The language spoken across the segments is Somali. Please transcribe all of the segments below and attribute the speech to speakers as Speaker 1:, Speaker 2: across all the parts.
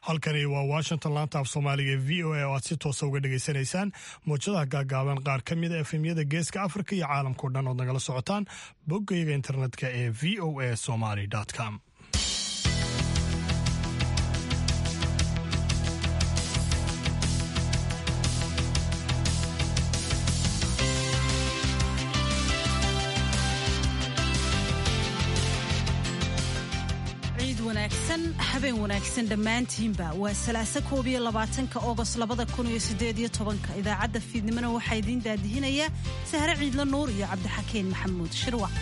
Speaker 1: halkani waa washington laanta af soomaaliga ee v o a oo aad si toosa uga dhegaysanaysaan mowjadaha gaagaaban qaar ka mida efemyada geeska afrika iyo caalamkao dhan ood nagala socotaan boggayga internetka ee v o a somaly com
Speaker 2: habeen wanaagsan dhammaantiinba waa salaasa koob iyo labaatanka ogost labada kun iyo sideed iyo tobanka idaacadda fiidnimona waxaa idiin daadihinayaa sahre ciidla nuur iyo cabdixakeen maxamuud shirwac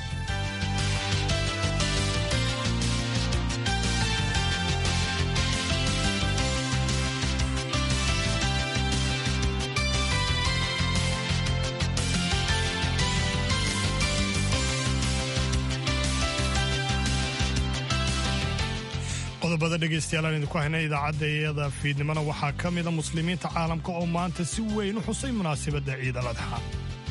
Speaker 1: qodobada dhegaystayaal aan idinku haynay idaacadda iyada fiidnimona waxaa ka mida muslimiinta caalamka oo maanta si weyn u xusay munaasabadda ciid al adxa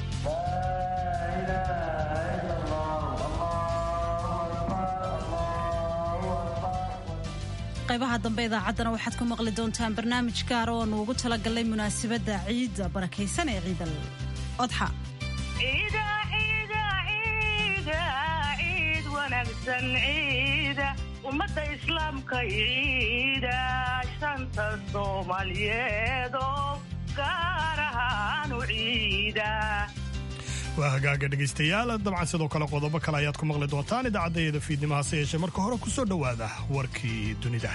Speaker 2: qaybaha dambe idaacaddana waxaad ku maqli doontaan barnaamij gaar oo aanu ugu talagalnay munaasabadda ciidda barakaysan ee ciidal odxa
Speaker 3: ummadda islaamka ciida shanta soomaaliyeed oo gaar ahaan u ciida
Speaker 1: waa hagaaga dhegaystayaal dabcan sidoo kale qodobo kale ayaad ku maqli doontaan idaacaddaeeda fiidnimo hase yeeshee marka hore ku soo dhowaada warkii dunida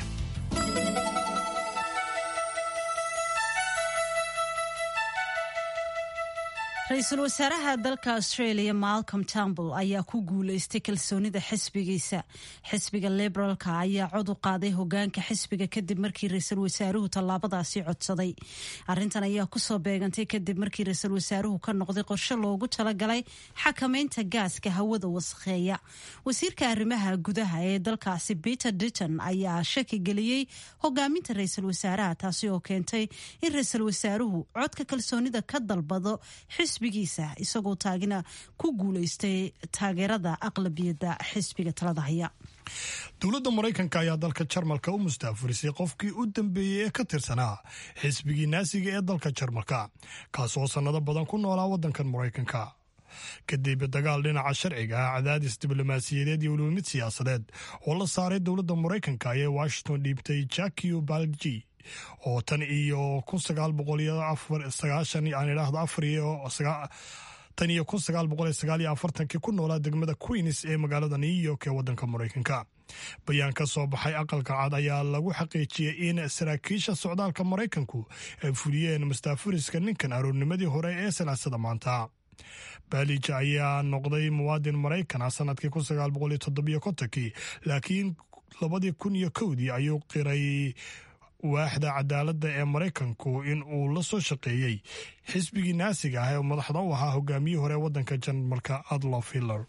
Speaker 2: ra-iisul wasaaraha dalka australia malcolm tambl ayaa ku guuleystay kalsoonida xisbigiisa xisbiga liberaalka ayaa cod u qaaday hogaanka xisbiga kadib markii ra-iisul wasaaruhu tallaabadaasi codsaday arintan ayaa kusoo beegantay kadib markii ra-iisul wasaaruhu ka noqday qorshe loogu talagalay xakameynta gaaska hawada wasakheeya wasiirka arrimaha gudaha ee dalkaasi peter ditton ayaa shaki geliyey hogaaminta ra-iisul wasaaraha taasi oo keentay in ra-iisul wasaaruhu codka kalsoonida ka dalbado xisbigiisa isagoo taagina ku guuleystay taageerada aqlabiyadda xisbiga talada haya
Speaker 1: dowladda maraykanka ayaa dalka jarmalka u mustaafurisay qofkii u dambeeyey ee ka tirsanaa xisbigii naasiga ee dalka jarmalka kaasoo sannado badan ku noolaa waddankan maraykanka kadib dagaal dhinaca sharciga ah cadaadis diblomaasiyadeed iyo weliba mid siyaasadeed oo la saaray dowladda maraykanka ayay washington dhiibtay jakio balji oo tan iyo kun sagaal boqol iyo afar sagaashan aan idhaahdo afar iyo tan iyo kun sagaal boqol iyo sagaal iyo afartankii ku noolaa degmada queens ee magaalada new york ee waddanka maraykanka bayaan ka soo baxay aqalka cad ayaa lagu xaqiijiyey in saraakiisha socdaalka maraykanku ay fuliyeen mustaafuriska ninkan aroornimadii hore ee salaasada maanta baalija ayaa noqday muwaadin maraykan ah sanadkii kun sagaal boqol iyo toddobiyo kontonkii laakiin labadii kun iyo kowdii ayuu qiray waaxda cadaaladda ee maraykanku in uu la soo shaqeeyey xisbigii naasiga ah ee madaxda u ahaa hogaamiyihii hore waddanka jarmalka adlof hiller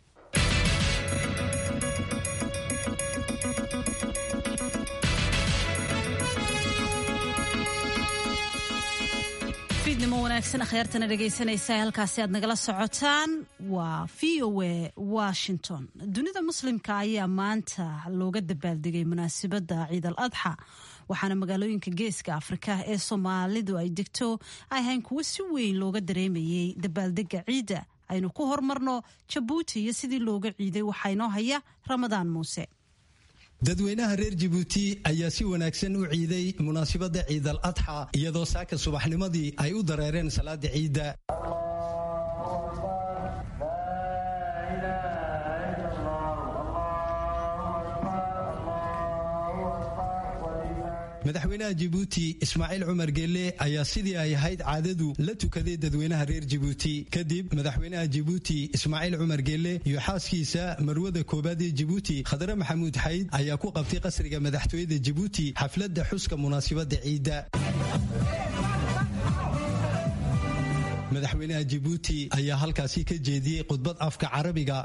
Speaker 2: fiidnimo wanaagsan akhyaartana dhegaysanaysa halkaasi aad nagala socotaan waa v o a washington dunida muslimka ayaa maanta looga dabaaldegay munaasabadda ciid al adxa waxaana magaalooyinka geeska afrika ee soomaalidu ay degto ay ahayn kuwo si weyn looga dareemayay dabaaldega ciidda aynu ku hormarno jabuuti iyo sidii looga ciiday waxaa inoo haya ramadaan muuse
Speaker 4: dadweynaha reer jabuuti ayaa si wanaagsan u ciiday munaasabadda ciid al adxa iyadoo saaka subaxnimadii ay u dareereen salaada ciidda madaxweynaha jabuuti ismaaciil cumar geelle ayaa sidii ay ahayd caadadu la tukaday dadweynaha reer jabuuti kadib madaxweynaha jabuuti ismaaciil cumar geelle iyo xaaskiisa marwada koobaad ee jabuuti khadre maxamuud xayd ayaa ku qabtay qasriga madaxtooyada jabuuti xafladda xuska munaasabadda ciidda madaxweynaha jabuuti ayaa halkaasi ka jeediyey khudbad afka carabiga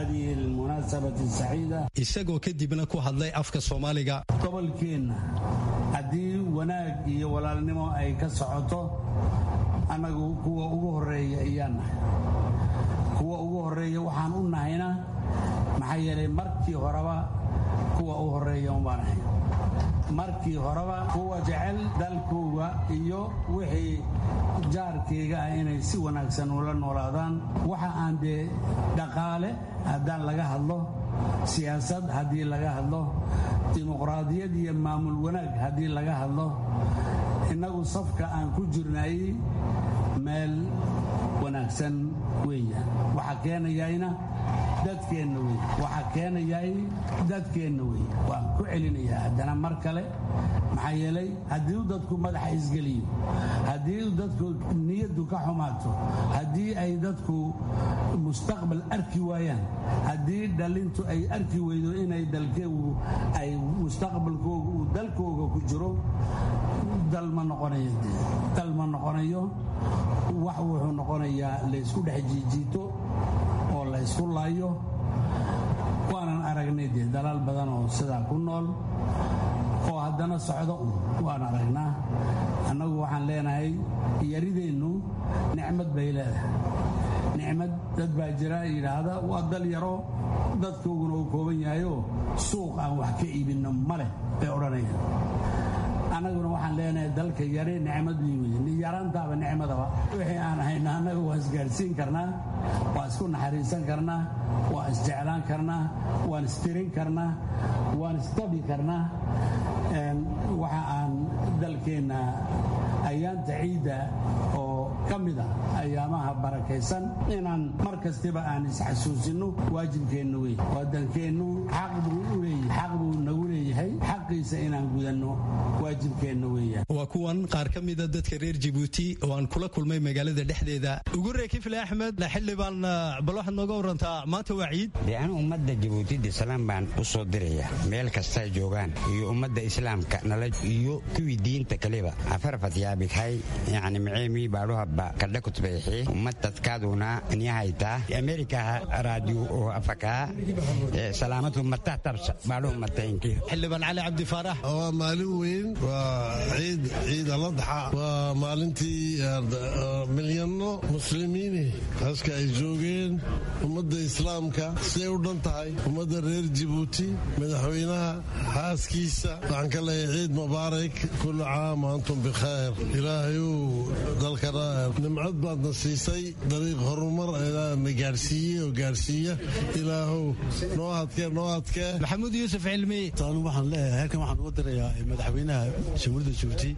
Speaker 4: isagoo kadibna ku hadlay afka soomaaliga
Speaker 5: gobolkeenna haddii wanaag iyo walaalnimo ay ka socoto annagu kuwa ugu horreeya ayaan nahay kuwa ugu horreeya waxaan u nahayna maxaa yeelay markii horeba kuwa u horreeya umbaan ahay markii horeba kuwa jecel dalkooga iyo wixii jaarkayga ah inay si wanaagsan ula noolaadaan waxa aan dee dhaqaale haddaan laga hadlo siyaasad haddii laga hadlo dimuqraadiyad iyo maamul wanaag haddii laga hadlo innagu safka aan ku jirnay meel wanaagsan weeya waxa keenayayna dadkeenna wey waxa keenayay dadkeenna wey waan ku celinayaa haddana mar kale maxaa yeelay haddii uu dadku madaxa isgeliyo haddii uu dadku niyaddu ka xumaato haddii ay dadku mustaqbal arki waayaan haddii dhalintu ay arki weydo inay dalkeegu ay mustaqbalkooga uu dalkooga ku jiro dal ma noqonayo dal ma noqonayo wax wuxuu noqonayaa laysku dhex jiijiito oo la ysku laayo waanan aragnay dee dalaal badan oo sidaa ku nool oo haddana socdo un waan aragnaa annagu waxaan leenahay yarideennu nicmad bay leedahay nicmad dad baa jira yidhaahda waa dal yaro dadkooguna uu kooban yahayoo suuq aan wax ka iibinno ma leh bay odhanayaan annaguna waxaan leenahay dalka yare nicmad bii weye yaraantaaba nicmadaba wixii aan hayno annaga waan isgaadhsiin karnaa waan isku naxariisan karnaa waan isjeclaan karnaa waan istirin karnaa waan isdabi karnaa waxa aan dalkeenna ayaanta ciidda oo ka mid ah ayaamaha barakaysan inaan mar kastiba aan isxasuusinno waajibkeenna wey wadankeennu xaq buu u leeyahay xaq buu nagu leeyahay xaqiisa inaan gudanno waajibkeenna weeyaan
Speaker 4: waa kuwan qaar ka mida dadka reer jabuuti oo aan kula kulmay magaalada dhexdeeda ugu ree kifle axmed xildhibaan bal waxaad nooga warantaa maanta waa ciid
Speaker 6: dee anu ummadda jabuutida islaam baan u soo diraya meel kastay joogaan iyo ummadda islaamka nala iyo kuwii diinta kaleba afarfatyabikhay yani maceemii baadhuhabba kadha kutbayxi ummadtadkaaduna niyahaytaa amerikaha raadiyo oo afakaa salaamatu matah tabsa baadhuhu matainki
Speaker 4: xildhibaan cali cabdi faarax
Speaker 7: waa maalin weyn waa ciid ciid aladxa waa maalintii milyano muslimiini haska ay joogeen ummadda islaamka siday u dhan tahay ummadda reer jabuuti madaxweynaha xaaskiisa waxaan ka leeyahay ciid mubaarak kullu caam antum bikhayr ilaahayuu dalkana nimcad baadna siisay dariiq horumar na gaarsiiyey oo gaarsiiya ilaahow noo hadkee noo hadkee
Speaker 4: maxamuud yuusuf cilmi
Speaker 8: anu waxaan leeyahay halkan waxaan uga dirayaa madaxweynaha jamhuuriyadda jabuuti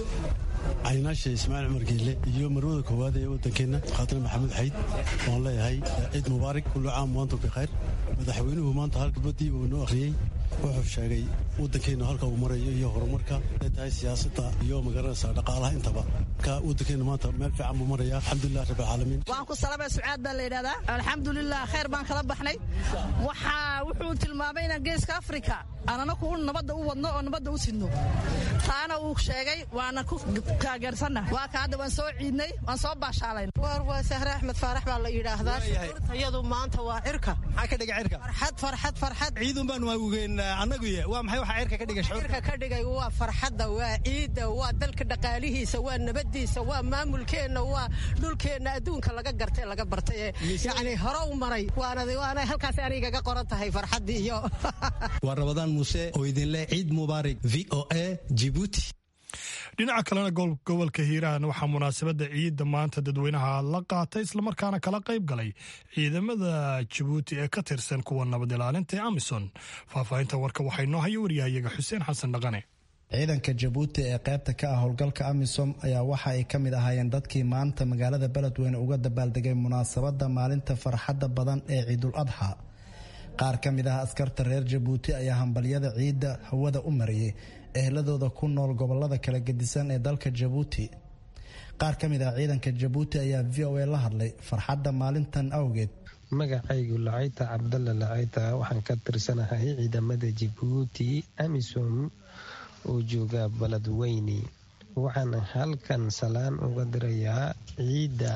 Speaker 8: caynaasha ismaaciil cumar geelle iyo marwada koowaad ee waddankeenna khaatana maxamuud xayd waan leeyahay ciid mubaarak kullu caam waantum bikhayr madaxweynuhu maanta halkabadii uu noo akhriyey wuxuu sheegay waddankeennu halka uu marayo iyo horumarka ay tahay siyaasadda iyo magaranaysa dhaqaalaha intaba marka waddankeennu maanta meel fiican buu maraya alxamdulilah rabbi alcaalamiin
Speaker 9: waan ku salabay sucaad baa la yidhahdaa alxamdulilah khayr baan kala baxnay waxaa wuxuu tilmaamay inaan geeska afrika aan anaku nabadda u wadno oo nabadda u sidno taana uu sheegay waana ku taageersanna waa ka hadda waan soo ciidnay waan soo baashaalayn
Speaker 10: war waa sahre axmed faarax baa la yidhaahdaa iyadu maanta waa cirka
Speaker 4: maxaa ka dhiga cirka
Speaker 10: farxad farxad farxad
Speaker 4: ciidun baan waawugeen annaguye waa maxay waxa cirka ka dhiga
Speaker 10: cirka ka dhigay waa farxadda waa ciidda waa dalka dhaqaalihiisa waa nabadiisa waa maamulkeenna waa dhulkeenna adduunka laga gartay laga bartay yacni hore u maray waana waana halkaas anigaga qoran tahay farxaddii iyo
Speaker 4: waa rabadaan muuse oo idinleh ciid mubaarak v o a jibuuti
Speaker 1: dhinaca kalena gobolka hiiraan waxaa munaasabadda ciidda maanta dadweynaha la qaatay islamarkaana kala qayb galay ciidamada jabuuti ee ka tirsan kuwa nabad ilaalinta ee amison faahfaahinta warka waxay noo haya waryahayaga xuseen xasan dhaqane
Speaker 11: ciidanka jabuuti ee qaybta ka ah howlgalka amisom ayaa waxa ay ka mid ahaayeen dadkii maanta magaalada beledweyne uga dabaaldegay munaasabadda maalinta farxadda badan ee ciidul adxa qaar ka mid ah askarta reer jabuuti ayaa hambalyada ciidda hawada u mariyey ehladooda ku nool gobolada kala gedisan ee dalka jabuuti qaar ka mid ah ciidanka jabuuti ayaa v o a la hadlay farxadda maalintan awgeed
Speaker 12: magacaygu lacayta cabdalla lacayta waxaan ka tirsanahay ciidamada jabuuti amisom oo jooga baladweyne waxaan halkan salaan uga dirayaa ciidda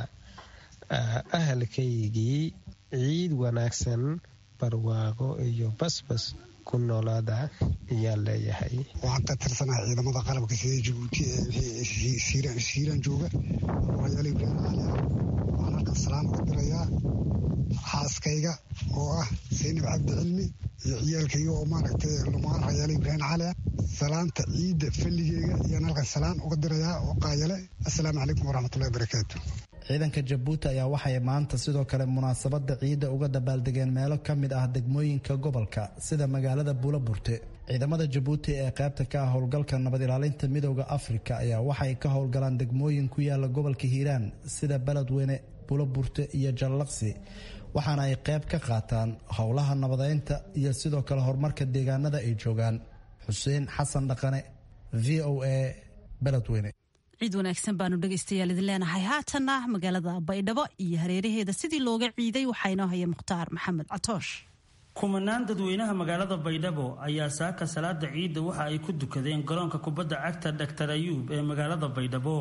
Speaker 12: ahalkaygii ciid wanaagsan barwaaqo iyo basbas ku noolaada ayaan leeyahay
Speaker 13: waxaan ka tirsanahay ciidamada qalabka sida jabuuti ee siiraan jooga rayaal ibraahim cali waxaan halkan salaan uga dirayaa xaaskayga oo ah saynab cabdi cilmi iyo ciyaalkayga oo maaragtay lumaan rayaal ibraahim cali salaanta ciidda falligeega ayaan halkan salaan uga dirayaa oo qaayale assalaamu calaykum waraxmatullahi wabarakaatu
Speaker 11: ciidanka jabuuti ayaa waxay maanta sidoo kale munaasabada ciidda uga dabaaldegeen meelo ka mid ah degmooyinka gobolka sida magaalada buulaburte ciidamada jabuuti ee qaybta ka ah howlgalka nabad ilaalinta midooda afrika ayaa waxay ka howlgalaan degmooyin ku yaala gobolka hiiraan sida beledweyne buulaburte iyo jallaqsi waxaana ay qayb ka qaataan howlaha nabadeynta iyo sidoo kale horumarka deegaanada ay joogaan xuseen xasan dhaqane v o a beledweyne
Speaker 2: ciid wanaagsan baanu dhegaystayaal idin leenahay haatanna magaalada baydhabo iyo hareeraheeda sidii looga ciiday waxaa inoo haya mukhtaar maxamed catoosh
Speaker 14: kumanaan dadweynaha magaalada baydhabo ayaa saaka salaada ciidda waxa ay ku dukadeen garoonka kubadda cagta dhaktar ayuub ee magaalada baydhabo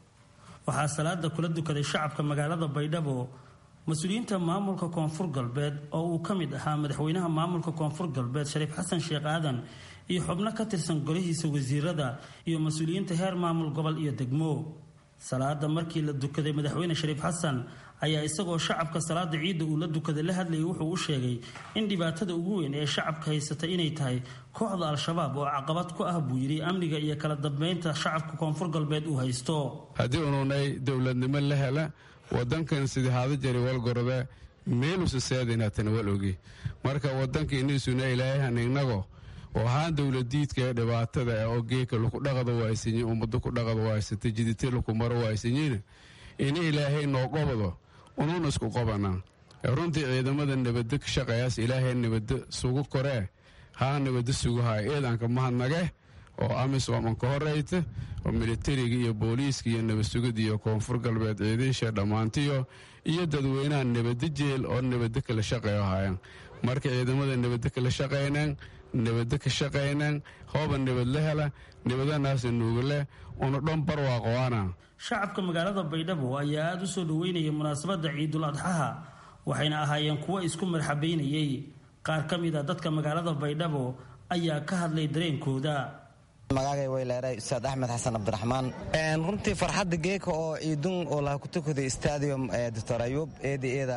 Speaker 14: waxaa salaada kula dukaday shacabka magaalada baydhabo mas-uuliyiinta maamulka koonfur galbeed oo uu ka mid ahaa madaxweynaha maamulka koonfur galbeed shariif xasan sheekh aadan iyo xubno ka tirsan golihiisa wasiirada iyo mas-uuliyiinta heer maamul gobol iyo degmo salaada markii la dukaday madaxweyne shariif xasan ayaa isagoo shacabka salaada ciidda uu la dukaday la hadlayay wuxuu u sheegay in dhibaatada ugu weyn ee shacabka haysata inay tahay kooxda al-shabaab oo caqabad ku ah buu yidhi amniga iyo kala dambeynta shacabka koonfur galbeed uu haysto
Speaker 15: haddii ununay dowladnimo la hela wadankan sidii haada jari walgorode meelusa seedinatana wal ogi marka wadanka iniisuna ilaahay hanignago oo ahaan dowladiidka ee dhibaatada oo geeka laku dhaqada waaysanyi ummado ku dhaqada waaysata jidite laku maro waaysanyiina ini ilaahay noo qobado unuuna isku qobanaa runtii ciidamada nabado ka shaqeeyaas ilaahay nabado sugu koree haa nabado suguhaya eedanka mahadnage oo amisom ka horeyta oo militariga iyo booliiska iyo nabadsugida iyo koonfur galbeed ciidiisha dhammaantiyo iyo dadweynaha nabado jeel oo nabado kala shaqeeyo hayaan marka ciidamada nabado kala shaqaynaan nabado ka shaqaynaan hooba nabad la hela nabadanaasa nuugale una dhan barwaaqoana
Speaker 14: shacabka magaalada baydhabo ayaa aada u soo dhaweynayay munaasabadda ciidul adxaha waxayna ahaayeen kuwo isku marxabaynayay qaar ka mid a dadka magaalada baydhabo ayaa ka hadlay dareenkooda
Speaker 16: magaagay weyleeray ustaad axmed xasan cabdiraxmaan runtii farxadda geeka oo ciidun oo laha ku tukaday stadium doctor ayuub eeda eeda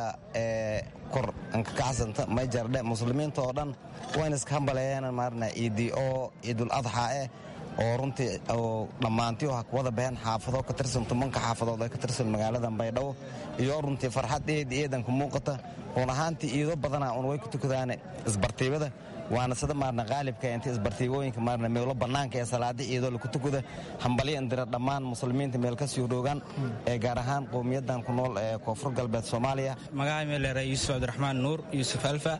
Speaker 16: kor anka kacsanta may jardhe muslimiinta oo dhan wayna iska hambaleeyeen maarna ciidii oo ciidul adxa eh oo runtii oo dhammaantii ha wada baheen xaafado ka tirsan tumanka xaafadood ee ka tirsan magaalada baydhabo iyo runtii farxad eed eedanka muuqata run ahaantii iido badana un way ku tukadaan isbartiibada waana sida maarna qaalibka inta isbartiibooyinka maarna meelo bannaanka ee salaada ciidoo laku tukada hambalyo indira dhammaan muslimiinta meel ka sii dhoogaan ee gaar ahaan qowmiyadan ku nool ee koonfur galbeed soomaaliya
Speaker 17: magaca meelere yuusuf cabdiraxmaan nuur yuusuf alfa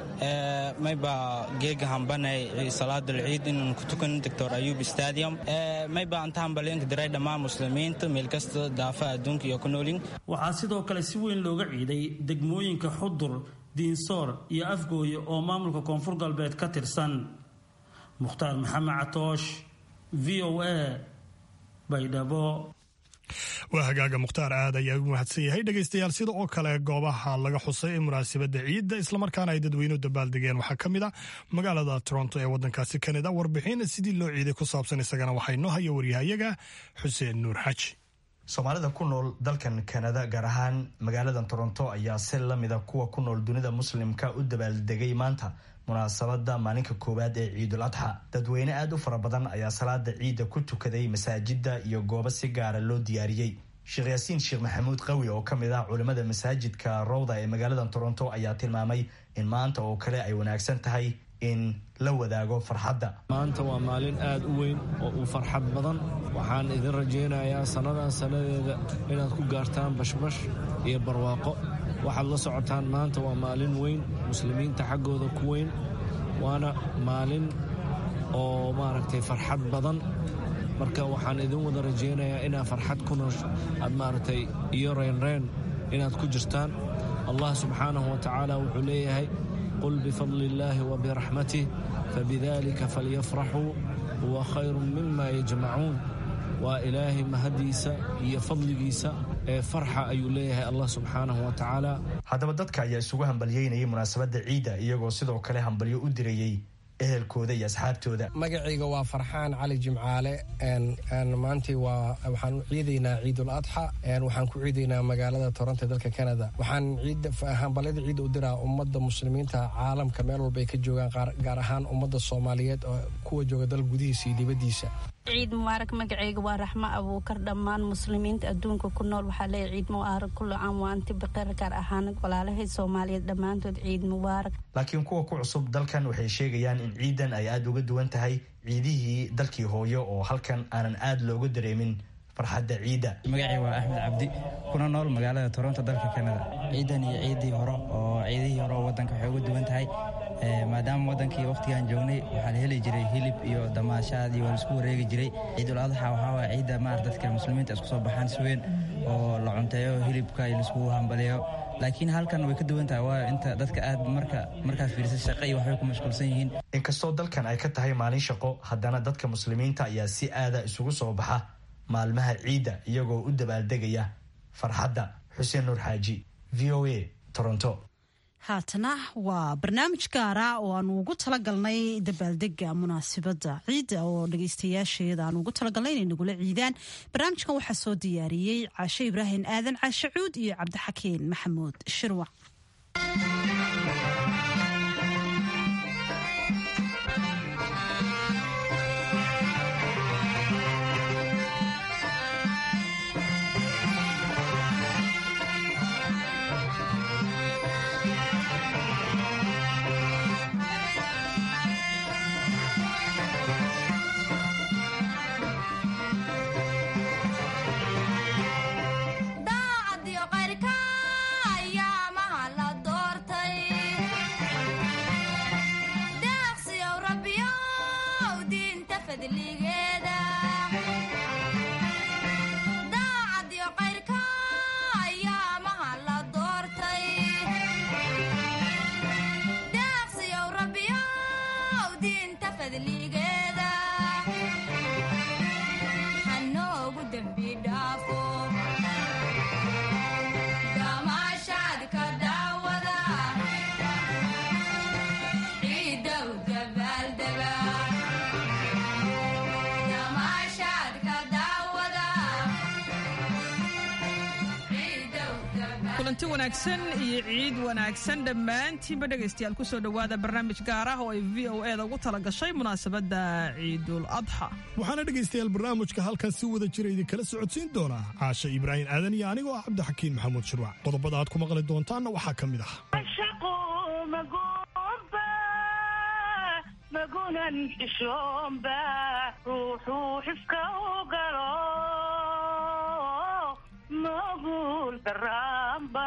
Speaker 17: mayba geega hambanay salaadal ciid inaan ku tukan doctor ayub stadium mayba anta hambalyoonka diray dhammaan muslimiinta meel kasta daafa adduunka iyo ku noolin
Speaker 14: waxaa sidoo kale si weyn looga ciiday degmooyinka xudur diinsoor iyo afgooye oo maamulka koonfur galbeed ka tirsan mukhtaar maxamed catoosh v o a baydhabo
Speaker 1: waa hagaaga mukhtaar aad ayaa ugu mahadsan yahay dhegaystayaal sida oo kale goobaha laga xusay ee munaasabadda ciidda islamarkaana ay dadweynuhu dabaaldegeen waxaa ka mid a magaalada toronto ee waddankaasi kanada warbixin sidii loo ciiday ku saabsan isagana waxaa inoo haya waryahayaga xuseen nuur xaji
Speaker 18: soomaalida ku nool dalkan kanada gaar ahaan magaalada toronto ayaa si lamida kuwa ku nool dunida muslimka u dabaaldegay maanta munaasabada maalinka koowaad ee ciidul adxa dadweyne aada u fara badan ayaa salaada ciidda ku tukaday masaajida iyo goobo si gaara loo diyaariyey sheekh yaasiin sheekh maxamuud qawi oo ka mid ah culimmada masaajidka rowda ee magaalada toronto ayaa tilmaamay in maanta oo kale ay wanaagsan tahay in la wadaago farxadda
Speaker 19: maanta waa maalin aada u weyn oo u farxad badan waxaan idin rajaynayaa sannadan sannadeeda inaad ku gaartaan bashbash iyo barwaaqo waxaad la socotaan maanta waa maalin weyn muslimiinta xaggooda ku weyn waana maalin oo maaragtay farxad badan marka waxaan idin wada rajaynayaa inaad farxad ku noosh aad maaragtay iyo reynreen inaad ku jirtaan allah subxaanahu wa tacaala wuxuu leeyahay qul bifadli illaahi wa biraxmatih fabidalika falyafraxuu huwa khayru mima yajmacuun waa ilaahay mahadiisa iyo fadligiisa ee farxa ayuu leeyahay allah subxaanahu wa tacaala
Speaker 18: haddaba dadka ayaa isugu hambalyeynayay munaasabadda ciidda iyagoo sidoo kale hambalyo u dirayey ehelkooda iyo asxaabtooda
Speaker 20: magacayga waa farxaan cali jimcaale maantii waa waxaan u ciidaynaa ciidul adxa waxaan ku ciidaynaa magaalada toronto dalka canada waxaan hambalyada ciidda u diraa ummadda muslimiinta caalamka meel walba ay ka joogaan gaar ahaan ummadda soomaaliyeed oo kuwa jooga dal gudihiisa iyo dibaddiisa
Speaker 21: ciid mubaarak magacayga waa raxmo abuukar dhammaan muslimiinta adduunka ku nool waxaa leeya ciid mubaarak kullu caam waa anti baqeer gaar ahaan walaalahay soomaaliyeed dhammaantood ciid mubaarak
Speaker 18: laakiin kuwa ku cusub dalkan waxay sheegayaan in ciidan ay aada uga duwan tahay ciidihii dalkii hooyo oo halkan aanan aada looga dareemin farxadda ciidda
Speaker 22: magacii waa axmed cabdi kuna nool magaalada toronto dalka canada ciidan iyo ciidii hore oo ciidihii hore oo wadanka waxay uga duwan tahay maadaama wadankii wakhtigaan joognay waxaa la heli jiray hilib iyo damaashaad iyo waa laisku wareegi jiray ciidul adxa waxaa waaya ciidda maar dadka muslimiinta isku soo baxaan si weyn oo la cunteeyo hilibka iyo laiskugu hambaliyo laakiin halkan way ka duwan tahay waayo inta dadka aad marka markaad fiirisa shaqa iyo waxbay ku mashquulsan yihiin
Speaker 18: inkastoo dalkan ay ka tahay maalin shaqo haddana dadka muslimiinta ayaa si aada isugu soo baxa maalmaha ciidda iyagoo u dabaaldegaya farxadda xuseen nuur xaaji v o a toronto
Speaker 2: haatana waa barnaamij gaara oo aanu ugu talagalnay dabaaldega munaasibadda ciidda oo dhageystayaasheeda aanu ugu talagalnay inay nagula ciidaan barnaamijkan waxaa soo diyaariyey caashe ibraahim aadan caashe cuud iyo cabdixakiin maxamuud shirwac
Speaker 23: kulanti wanaagsan iyo ciid wanaagsan dhammaantiinba dhegaystayaal kusoo dhowaada barnaamij gaar ah oo ay v o e da ugu tala gashay munaasabadda ciidul adxa
Speaker 1: waxaana dhegaystayaal barnaamijka halkan si wada jira idinkala socodsiin doonaa caashe ibraahim aadan iyo anigoo ah cabdixakiin maxamuud shirwac qodobada aad ku maqli doontaanna waxaa ka mid ah
Speaker 3: magunan xishoomba ruuxuu xifka u galo magul daramba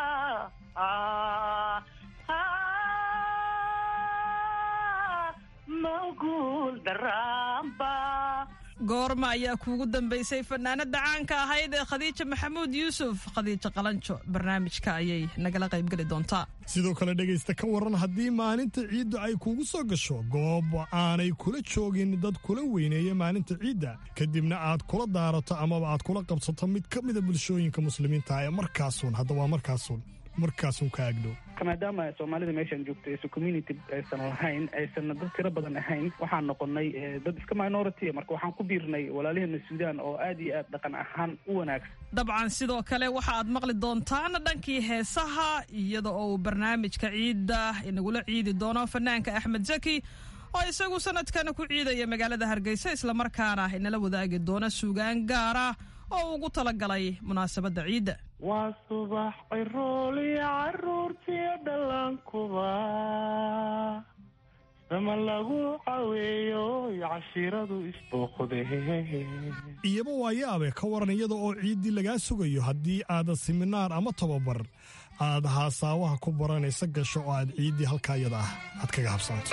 Speaker 3: magul daramba
Speaker 23: goorma ayaa kuugu dambaysay fanaanada caanka ahayd ee khadiija maxamuud yuusuf khadiijo qalanjo barnaamijka ayay nagala qaybgeli doontaa
Speaker 1: sidoo kale dhegaysta ka waran haddii maalinta ciiddu ay kugu soo gasho goob aanay kula joogin dad kula weyneeya maalinta ciidda kadibna aad kula daarato amaba aad kula qabsato mid ka mida bulshooyinka muslimiinta ee markaasuun hadda waa markaasuun markaasuun ka agdhow
Speaker 24: maadaama soomaalida meeshaan joogto aysan community aysan lahayn aysan dad tiro badan ahayn waxaan noqonay dad iska minority marka waxaan ku biirnay walaalaheena suudaan oo aad iyo aad dhaqan ahaan u wanaagsan
Speaker 23: dabcan sidoo kale waxa aad maqli doontaan dhankii heesaha iyada oo uu barnaamijka ciidda inagula ciidi doono fanaanka axmed zaki oo isagu sanadkana ku ciidaya magaalada hargeysa islamarkaana inala wadaagi doona suugaan gaara oo ugu talagalay munaasabadda ciidda
Speaker 25: waa subax cirooliyo caruurtiyo dhallaankuba sama lagu caweeyo cashiiradu isbooqde
Speaker 1: iyaba waa yaabe ka waran iyada oo ciiddii lagaa sugayo haddii aad siminaar ama tababar aad haasaawaha ku baranaysa gasho oo aad ciiddii halkaa iyada ah aad kaga habsanto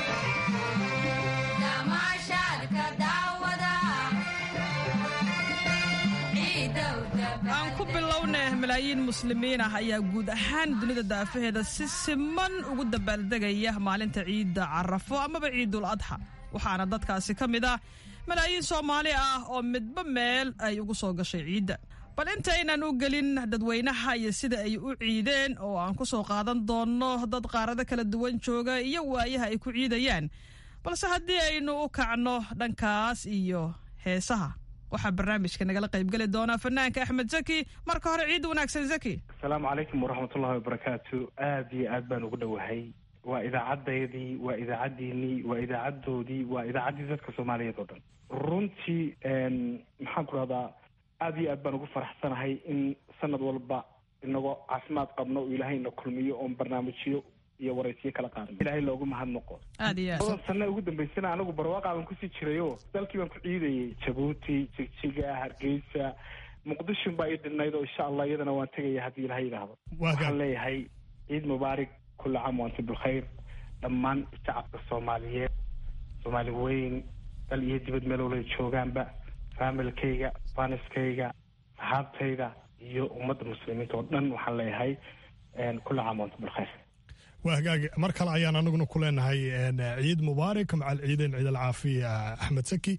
Speaker 23: aan ku bilownay malaayiin muslimiin ah ayaa guud ahaan dunida daafaheeda si siman ugu dabaaldegaya maalinta ciidda carafo amaba ciidul adxa waxaana dadkaasi ka mid ah malaayiin soomaali ah oo midba meel ay ugu soo gashay ciidda bal intaynaan u gelin dadweynaha iyo sida ay u ciideen oo aan ku soo qaadan doonno dad qaarado kala duwan jooga iyo waayaha ay ku ciidayaan balse haddii aynu u kacno dhankaas iyo heesaha waxaa barnaamijka nagala qaybgeli doonaa fanaanka axmed zaki marka hore ciid wanaagsan zaki
Speaker 25: asalaamu calaykum waraxmatullahi wabarakaatu aada iyo aad baan ugu dhowahay waa idaacaddaydii waa idaacaddiinii waa idaacaddoodii waa idaacaddii dadka soomaaliyeed oo dhan runtii maxaan ku rahdaa aada iyo aad baan ugu faraxsanahay in sanad walba inagoo caafimaad qabno oo ilaahayna kulmiyo oon barnaamijyo iyo waraysiyo kala qaadno ilaahay loogu mahadnaqo
Speaker 23: aad iyo aad
Speaker 25: toban sano ugu dambaysana anigu barwaaqa baan kusii jirayo dalkii baan ku ciidayay jabuuti jigjiga hargeysa muqdishon baa ii dhinayd oo insha allah iyadana waan tegaya haddii ilahay yidhaahdo waxaan leeyahay ciid mubaarak kulla caam waantum bilkhayr dhammaan shacabka soomaaliyeed soomaali weyn dal iyo dibad meel walay joogaanba faamilkayga faniskayga saxaabtayda iyo ummadda muslimiinta oo dhan waxaan leeyahay kulla caam waantum bilkhayr
Speaker 1: waa hagaag mar kale ayaan anaguna ku leenahay ciid mubaarak macal ciideen ciid alcaafiya axmed saki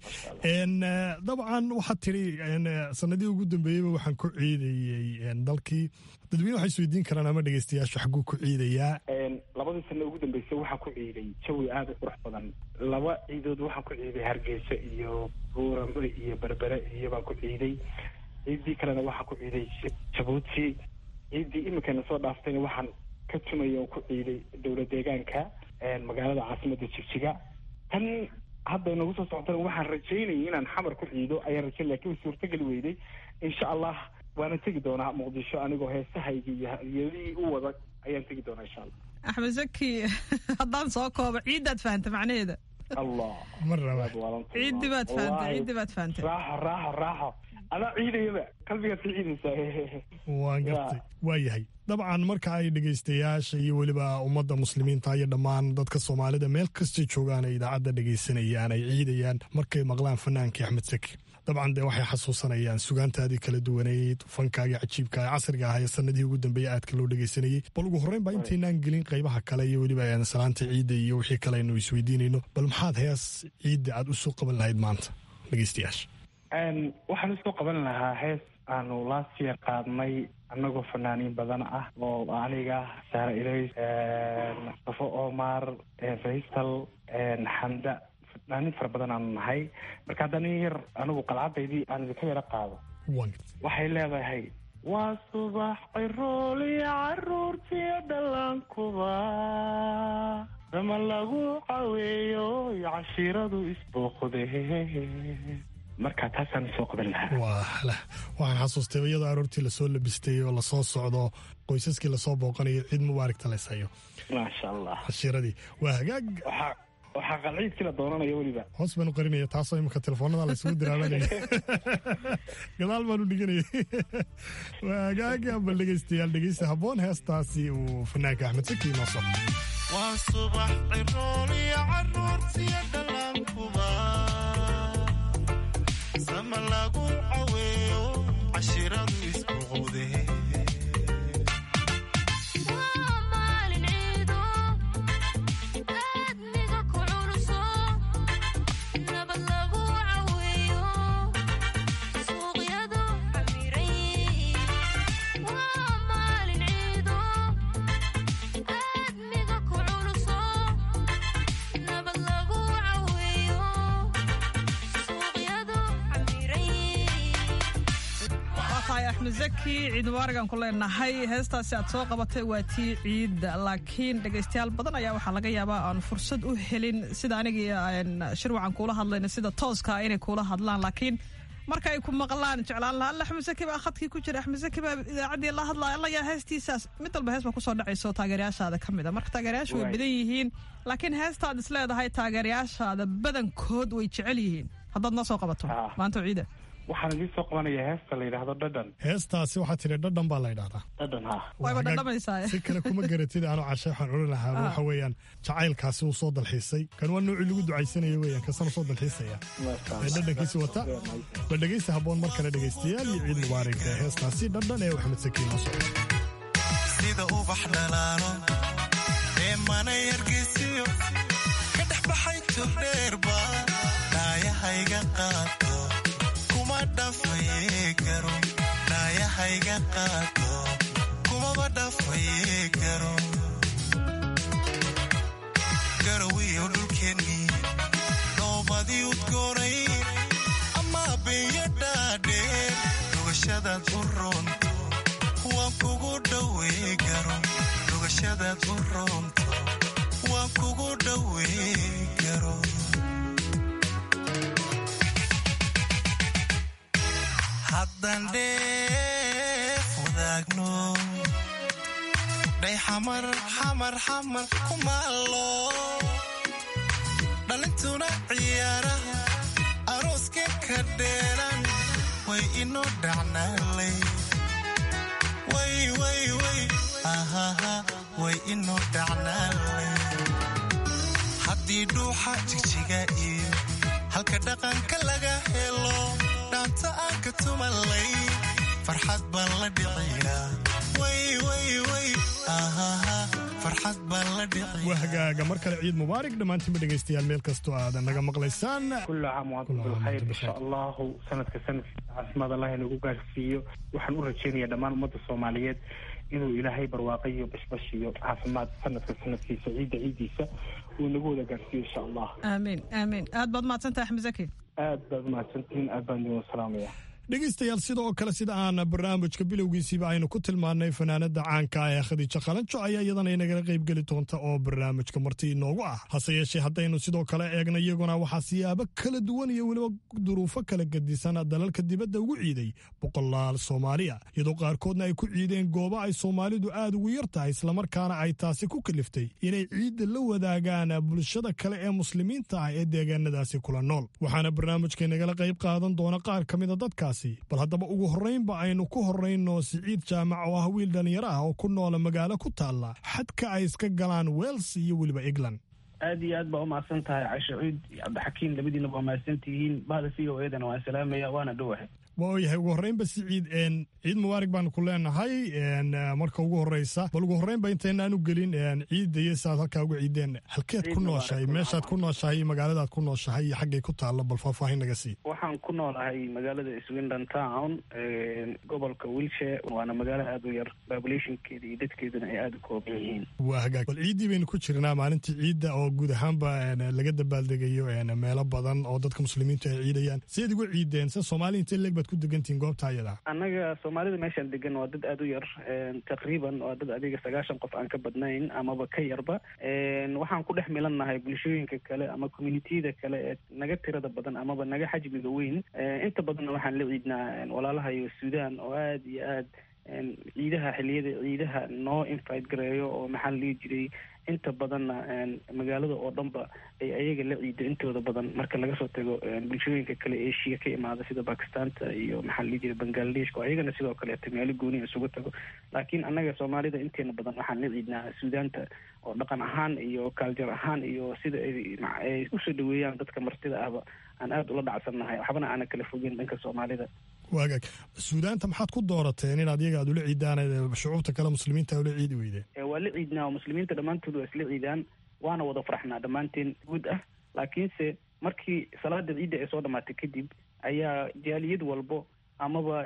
Speaker 1: dabcan waxaad tidhi sanadihii ugu dambeeyeyba waxaan ku ciidayey dalkii dadweyne waxay isweydiin karaan ama dhegeystayaashu xagguu ku ciidayaa
Speaker 25: labadii sano ugu dambeysay waxaan ku ciiday jawi aada u qurux badan laba ciidood waxaan ku ciiday hargeysa iyo buurambe iyo berbere iyo baan ku ciiday ciiddii kalena waxaan ku ciiday jabuuti ciiddii iminkana soo dhaaftayna waxaan ka tumaya oo ku ciiday dowlad deegaanka magaalada caasimada jigjiga tan hadda inagu soo socotana waxaan rajaynayay inaan xamar ku ciido ayaan rajayn lakin way suurtageli weyday insha allah waana tegi doonaa muqdisho anigoo heesahayga iyo hadiyadihii u wada ayaan tegi doonaa insha allah
Speaker 23: axmed zaki haddaan soo koobo ciiddaad fahanta macnaheeda
Speaker 25: allah
Speaker 1: mar raba
Speaker 23: ciiddi baad fahantay ciiddi baad fahantay
Speaker 25: raaxo raaxo raaxo adaa ciidayaba qalbigaad ka ciidaysaa
Speaker 1: waan gartay waa yahay dabcan marka ay dhegaystayaasha iyo weliba ummadda muslimiinta iyo dhammaan dadka soomaalida meel kastay joogaan ay idaacadda dhegaysanayaan ay ciidayaan markay maqlaan fanaankii axmed saki dabcan dee waxay xasuusanayaan sugaantaadii kala duwaneyd fankaagii cajiibka ee casriga ah ee sanadihii ugu dambeeyey aadka loo dhegaysanayey bal ugu horreyn baa intaynaan gelin qaybaha kale iyo weliba salaanta ciidda iyo wixii kale aynu isweydiinayno bal maxaad hees ciidda aad u soo qaban lahayd maanta dhegaystayaasha
Speaker 25: waxaan usoo qaban lahaa hees aanu last year qaadnay annagoo fanaaniin badan ah oo aniga saare ilays safo omar faysal xamda fanaaniin fara badan aanu nahay marka haddana yar anigu qalcadaydii aan idinka yaro qaado waxay leedahay waa subax cirooliyo caruurtiyo dhallaankuba dama lagu caweeyo iyo cashiiradu isbooqde marka taasaan soo qaban lahaa
Speaker 1: waxaan xasuustay iyadoo aroortii lasoo labistay oo lasoo socdo qoysaskii lasoo booqanayo ciid mubaaragta laysayo
Speaker 25: maasha allah
Speaker 1: cashiiradii waa hagaag
Speaker 25: waxaa qalciidkii la doonanayo weliba
Speaker 1: hoos baanu qarinaya taasoo imika telefoonada laysugu diraabanaya gadaal baanu dhiganayay waa hagaag bal dhegaystayaal dhegaysta habboon heestaasi uu fanaanka axmed saki noo soo
Speaker 5: waa subax cirooliyo caruurtiyo dhallaankuba sama lagu caweeyo cashiradu isbuuqowde
Speaker 23: axmed zaki ciid mubaaragan ku leenahay heestaasi aad soo qabatay waa tii ciidda laakiin dhegaystayaal badan ayaa waxaa laga yaabaa aan fursad u helin sida anigii shirwacan kuula hadlayna sida tooska inay kuula hadlaan laakiin marka ay ku maqlaan jeclaan lahaa alla axmed zaki baa khadkii ku jira axmed zaki baa idaacaddii la hadlaya alla yaa heestiisaas mid walba hees baa kusoo dhacayso taageerayaashaada ka mid a marka taageerayaashu way badan yihiin laakiin heestaad is leedahay taageerayaashaada badankood way jecel yihiin haddaad noo soo qabato maanta ciida
Speaker 25: waxaan idiin soo qabanayaa heesta la yidhaahdo dhadhan
Speaker 1: heestaasi waxaa tidhi dhadhan baa la ydhahdaa
Speaker 25: dhadhan ha
Speaker 23: wayba dhadhamaysaa
Speaker 1: si kale kuma garatid aanu cashe waxaan odhan lahaa waxa weeyaan jacaylkaasi uu soo dalxiisay kan waa noocii lagu ducaysanayo weeyaan kasana soo dalxiisaya ee dhadhankiisi wata bal dhegaysta habboon mar kale dhegaystayaal iyo ciid mubaarak ee heestaasi dhadhan ee axmed sakiin noo soo
Speaker 5: sida ubax dhalaalo ee mana yargeysiyo ka dhex baxay togdheerba dhaayahayga qaato kuma dhafaye garo dhaayahayga qaato kumaba dhafaye garo garowiyo dhulkeennii dhugashadaad u roonto waan kugu dhowey garo dhugashadaad u roonto waan kugu dhowey garo haddaan dheef wadaagno dhay xamar xamar xamar ku maallo dhalintuna ciyaaraha arooska ka dheeran way inoo dhacnaalay way way way ahaha way inoo dhacnaalay haddii dhuuxa jigjiga iyo halka dhaqanka laga helo dhaanta aan ka tumalay farxad baan la dhiciyaa way way way ahaha farxad baan la dhiciyaa
Speaker 1: waa hagaaga mar kale ciid mubaarak dhammaantiinba dhegaystayaal meel kastoo aadan naga maqlaysaan
Speaker 24: كل عام وانتم بالخير ان شاء الله sanadka sanadkiisa caasimad allah inagu gaarsiiyo waxaan u rajeynayaa dhammaan ummadda soomaaliyeed inuu ilaahay barwaaqo iyo bashbash iyo caafimaad sanadka sanadkiisa ciidda ciiddiisa uu inagu wada gaarsiiyo insha allah
Speaker 23: aamiin aamiin aad baad mahadsantahay axmed zaki
Speaker 24: aad baad umahadsantihiin aad baan idin salaamaya
Speaker 1: dhegaystayaal sidoo kale sida aan barnaamijka bilowgiisiiba aynu ku tilmaannay fanaanada caanka ah ee khadiija qalanjo ayaa iyadana inagala qaybgeli doonta oo barnaamijka marti inoogu ah hase yeeshee haddaynu sidoo kale eegna iyaguna waxaa siyaabo kala duwan iyo weliba duruufo kala gedisan dalalka dibadda ugu ciiday boqolaal soomaaliya iyadoo qaarkoodna ay ku ciideen goobo ay soomaalidu aad ugu yar tahay islamarkaana ay taasi ku kaliftay inay ciidda la wadaagaan bulshada kale ee muslimiinta ah ee deegaanadaasi kula nool waxaana barnaamijka inagala qayb qaadan doona qaar ka mida dadkaasi bal haddaba ugu horraynba aynu ku horrayno siciid jaamac oo ah wiil dhallinyaro ah oo ku noola magaalo ku taalla xadka ay iska galaan wels iyo weliba england
Speaker 24: aad iyo aad baa umahadsan tahay cashe ciid iyo cabdixakiin labadiina waa mahadsan tihiin bahda v o edana waan salaamaya waana dhowahay
Speaker 1: waa yahay ugu horreynba siciid ciid mubaarak baanu ku leenahay marka ugu horreysa bal ugu horreynba intaynaan u gelin ciidda iyo siaad halkaa uga ciideen halkeed ku nooshahay meeshaad ku nooshahay iyo magaaladaad ku nooshahay iyo xaggay ku taalla bal faahfaahin naga sii
Speaker 24: waxaan ku noolahay magaalada swindon town gobolka wilshire waana magaalo aad u yar populationkeeda iyo dadkeeduna ay aada u kooban yihiin
Speaker 1: waa hagaag bal ciiddii baynu ku jirnaa maalintii ciidda oo guud ahaanba laga dabaaldegayo meelo badan oo dadka muslimiintu ay ciidayaan sideed uga ciideen se soomaali intee leeg baad ku degantihiin goobta ayada
Speaker 24: annaga soomaalida meeshaan degan waa dad aada u yar taqriiban waa dad adiga sagaashan qof aan ka badnayn amaba ka yarba waxaan ku dhex milannahay bulshooyinka kale ama communitiyada kale ee naga tirada badan amaba naga xajmiga weyn inta badanna waxaan la ciidnaa walaalaha iyo suudaan oo aada iyo aad ciidaha xiliyada ciidaha noo invite gareeyo oo maxaa la dhihi jiray inta badanna magaalada oo dhanba ay ayaga la ciido intooda badan marka laga soo tago bulshooyinka kale eshiya ka imaada sida bakistaanta iyo maxaa la dhihi jiray bangladeshka oo ayagana sidoo kaleeto meelo gooni isugu tago laakiin annaga soomaalida inteena badan waxaan la ciidnaa suudaanta oo dhaqan ahaan iyo kaaljar ahaan iyo sida ay usoo dhaweeyaan dadka martida ahba aan aada ula dhacsannahay waxbana aana kala fogin dhanka soomaalida
Speaker 1: waagaag suudaanta maxaad ku doorateen inaad iyaga aad ula ciidaan shucuubta kale muslimiinta ula ciidi weydeen
Speaker 24: waa la ciidnaa oo muslimiinta dhammaantood waa isla ciidaan waana wada farxnaa dhammaanteen guud ah laakiinse markii salaada ciidda ay soo dhamaatay kadib ayaa jaaliyad walbo amaba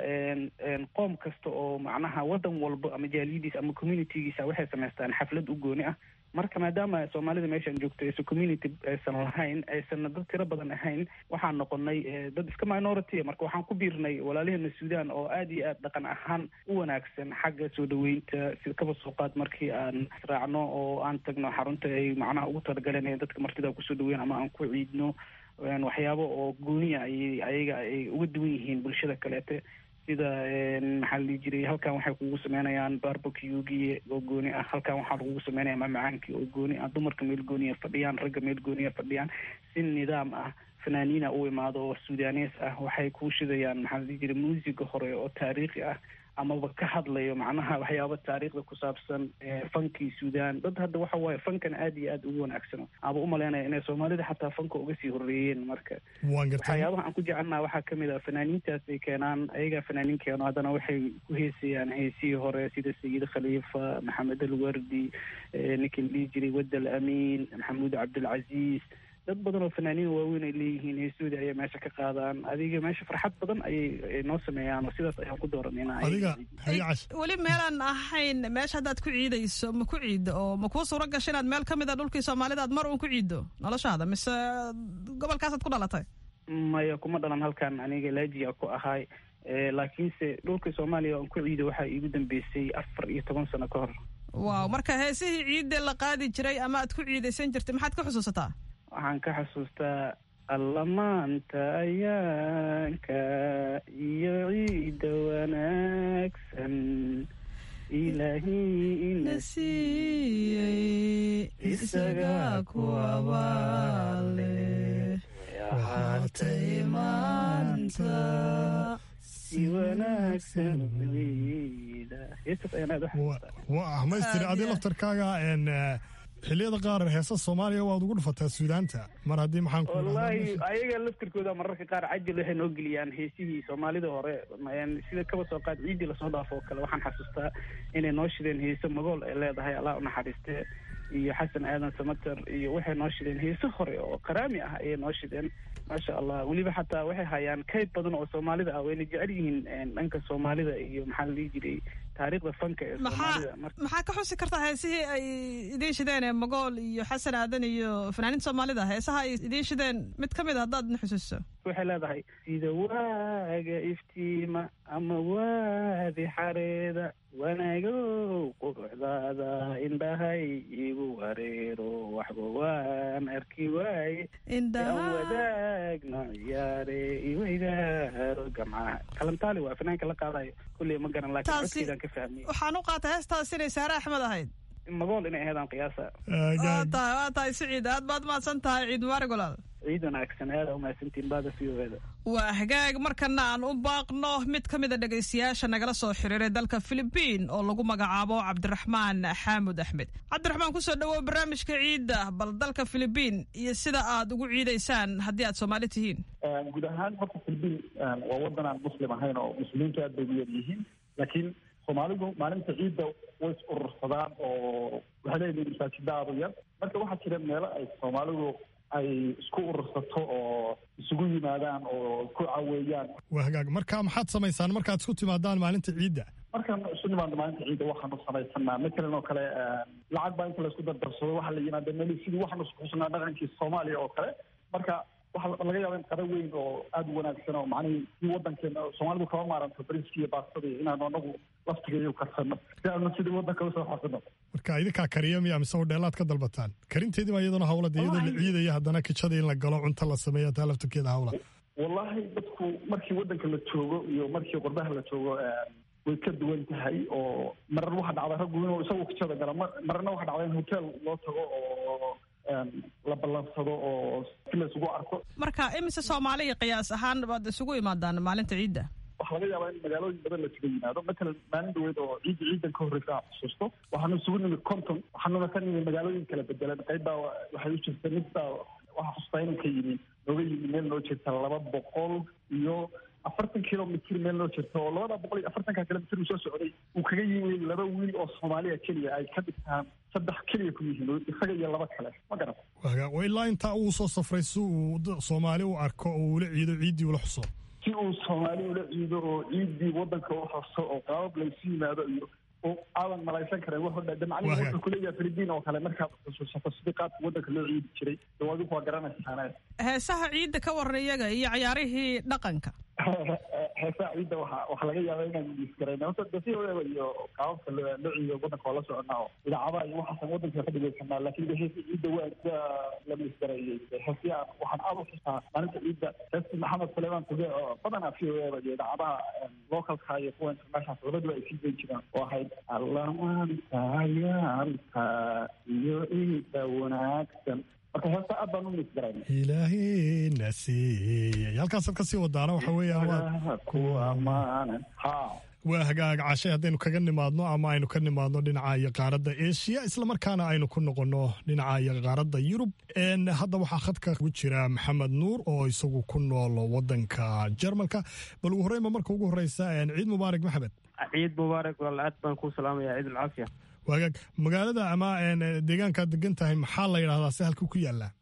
Speaker 24: qoom kasta oo macnaha waddan walbo ama jaaliyadiisa ama communitygiisa waxay samaystaan xaflad u gooni ah marka maadaama soomaalida meeshaan joogto aysan community aysan lahayn aysanna dad tiro badan ahayn waxaan noqonay dad iska minority marka waxaan ku biirnay walaalaheena suudaan oo aada iyo aad dhaqan ahaan u wanaagsan xagga soo dhaweynta sida kaba soo qaad markii aan israacno oo aan tagno xarunta ay macnaha ugu talagaleen ee dadka martida kusoo dhaweyn ama aan ku ciidno waxyaabo oo gooniya ay ayaga ay uga duwan yihiin bulshada kaleete sida maxaa la dhihi jiray halkan waxay kugu sameynayaan barbecuegii oo gooni ah halkan waxaa lagugu sameynaya mamacaankii oo gooni ah dumarka meel gooniya fadhiyaan ragga meel gooniya fadhiyaan si nidaam ah fanaaniina u imaado oo suudanees ah waxay kuu shidayaan maxaa la dhihi jiray muusiga hore oo taariikhi ah amaba ka hadlayo macnaha waxyaaba taariikhda ku saabsan fankii suudaan dad hadda waxa waaye fankan aada iyo aad ugu wanaagsano aba umalaynaya inay soomaalida xataa fanka uga sii horreeyeen marka waxyaabaha aan ku jecelnaha waxaa kamid ah fanaaniintaas ay keenaan ayagaa fanaaniin keeno haddana waxay ku heesayaan heesihii hore sida sayid khaliifa maxamed alwardi ninka la dhihi jiray wadda al amiin maxamuud cabdilcaziiz dad badan oo fanaaniin waaweyn ay leeyihiin heesooda ayay meesha ka qaadaan adiga meesha farxad badan ayay noo sameeyaan oo sidaas ayaan ku dooranayna
Speaker 23: weli meelaan ahayn meesha haddaad ku ciidayso ma ku ciiddo oo ma kuu suuro gasha inaad meel ka mid a dhulkii soomaalida aad mar uun ku ciiddo noloshaada mise gobolkaasaad ku dhalatay
Speaker 24: maya kuma dhalan halkan aniga laajiya ku ahay laakiinse dhulka soomaaliya aan ku ciido waxaa iigu dambeysay afar iyo toban sano ka hor
Speaker 23: waaw marka heesihii ciidda la qaadi jiray ama aad ku ciidaysan jirtay maxaad ka xusuusataa
Speaker 24: waxaan ka xasuustaa allamaanta ayaanka iyo ciidda wanaagsan ilaahii ina
Speaker 23: siiyey isaga ku abaale waxaatay maanta
Speaker 24: si wanaagsan ciida heestaas ayaan aad u xasuustaa
Speaker 1: waa ahmaystiri adi laftarkaaga n xilliyada qaar heesa soomaaliya waad ugu dhufataa suudaanta mar haddii maxaan ku
Speaker 24: wallaahi ayaga laftirkooda mararka qaar cajil waxay noo geliyaan heesihii soomaalida hore sida kaba soo qaad ciiddii lasoo dhaafo oo kale waxaan xasuustaa inay noo shideen heese magool ay leedahay allah u naxariiste iyo xasan aadan samater iyo waxay noo shideen heese hore oo qaraami ah ayay noo shideen maasha allah weliba xataa waxay hayaan kayd badan oo soomaalida ah wayna jecel yihiin dhanka soomaalida iyo maxaa la dhihi jiray taariikhda fanka ee soomaalida
Speaker 23: maxaa ka xusi kartaa heesihii ay idiin shideen ee magool iyo xasan aadan iyo fanaaniinta soomaalida heesaha ay idiin shideen mid ka mid a haddaad na xusuusiso
Speaker 24: waxay leedahay sida waaga iftiima ama waadi xareeda wanaagow quruxdaada indhahay igu wareero waxba waan arki waaye aan wadaagna ciyaare iweydaaro gamcaha kalantaali waa fanaanka la qaadayo kulley ma garan laakiin codkeedaan ka fahmiyey
Speaker 23: waxaan u qaatay heestaas inay saare axmed ahayd
Speaker 24: magool inay ahaydaan qiyaasa
Speaker 23: waa tahay waa tahay siciid aad baad mahadsan tahay ciid mubaarig walaal
Speaker 24: ciid wanaagsan aada umahadsantiin baada v o eda
Speaker 23: waa hagaag markana aan u baaqno mid ka mid a dhegaystayaasha nagala soo xiriiray dalka filibiin oo lagu magacaabo cabdiraxmaan xaamud axmed cabdiraxmaan kusoo dhawow barnaamijka ciidda bal dalka filibiin iyo sida aad ugu ciidaysaan haddii aad soomaali tihiin
Speaker 6: guud ahaan horta filibiin waa wadan aan muslim ahayn oo muslimiintu aad bay u yar yihiin laakiin soomaalidu maalinta ciidda way is urursadaan oo waxay leeyihiin masaajida aadu yar marka waxaa jira meelo ay soomaalidu ay isku urursato oo isugu yimaadaan oo ku caweeyaan
Speaker 1: waa hagaag marka maxaad samaysaan markaad isku timaadaan maalinta ciidda
Speaker 6: markaan isu nimaadno maalinta ciidda waxaanu samaysanaa matalan oo kale lacag baa inta laysku dardarsado waxaa la yimaada meli sidii waxaanu isku xusnaa dhaqankii soomaaliya oo kale marka waxaa laga yaaba in qada weyn oo aada u wanaagsan oo macnihii si wadankeena soomaalidu kama maaranto bariiska iyo baastada iyo inaanu anagu laftigeeyo karsano si aanu sidii wadanka usoo xasino
Speaker 1: marka idinkaa kariya miya mise hodheelaad ka dalbataan karinteedii baa iyaduna hawlada iyadoo la ciidaya haddana kijada in la galo cunto la sameeya taa laftirkeeda hawla
Speaker 6: wallahi dadku markii wadanka la joogo iyo markii qurbaha la joogo way ka duwan tahay oo marar waxa dhacda raggu inuu isagu kijada galo mararna waxa dhacda in hotel loo tago oo la ballansado oo si la isugu arko
Speaker 23: marka imise soomaaliya qiyaas ahaan baad isugu imaadaan maalinta ciidda
Speaker 6: waxaa laga yaabaa in magaalooyin badan la isuga yimaado matalan maalin dhaweyd oo ciidda ciidan ka horreysa aan xusuusto waxaanu isugu nimid conton waxaanuna ka nimid magaalooyin kala bedelan qayb baa waxay u jirta mid baa waxaa xusuustaa inuu ka yimi nooga yimi meel noo jirta laba boqol iyo afartan kilomitr meel noo jirta oo labada boqol iyo afartanka kilomitr uu soo socday uu kaga yimi laba wiil oo soomaaliya keliya ay ka dhigtaan saddex keliya ku yihiin isaga iyo laba kale ma garan
Speaker 1: waa ilaa intaa uu soo safray si uu soomaali u arko oo ula ciido ciiddii ula xuso
Speaker 6: si uu soomaali ula ciido oo ciiddii wadanka u xuso oo qaabab laysu yimaado iyo oo aadan malaysan karen wuxuu dha macnihi wuxuu kuleeyahay filibiin oo kale markaad xusuusato sidii qaabka wadanka loo ciidi jiray dee adigu waa garanaysaane
Speaker 23: heesaha ciidda ka waran iyaga iyo cayaarihii dhaqanka
Speaker 6: heesaha ciidda waxa waxa laga yaaba inaan miisgarayna horta de si oeeba iyo qaababka loo ciido wadanka waa la soconaa oo idaacadaha iyo waxaasan wadanka ka dhegeysanaa laakiin de heesa ciidda waa waa la miisgareeyey heesii aan waxaan aada u xusaa maalinta ciidda heestii maxamed suleyman kube oo badanaa si oeeba iyo idaacadaha localka iyo kuwa international labaduba ay sii dayn jiraan oo ahayd allamaantayaalka iyo ciidda wanaagsan marka heesta aad baan u miisgarayna
Speaker 1: ilaahina siiyey halkaasaad ka sii wadaana waxa
Speaker 6: weeyaan
Speaker 1: waa hagaag cashay haddaynu kaga nimaadno ama aynu ka nimaadno dhinaca iyo qaaradda eshiya islamarkaana aynu ku noqonno dhinaca iyo qaaradda yurub hadda waxaa khadka ku jira maxamed nuur oo isagu ku nool wadanka jarmalka bal ugu horreynba marka ugu horeysa ciid mubaarak maxamed
Speaker 7: ciid mubaarak walaal aad baan kuu salaamaya ciid alcaafiya
Speaker 1: waagaag magaalada ama deegaankaad degan tahay maxaa la yidhahdaa si halka ku yaallaa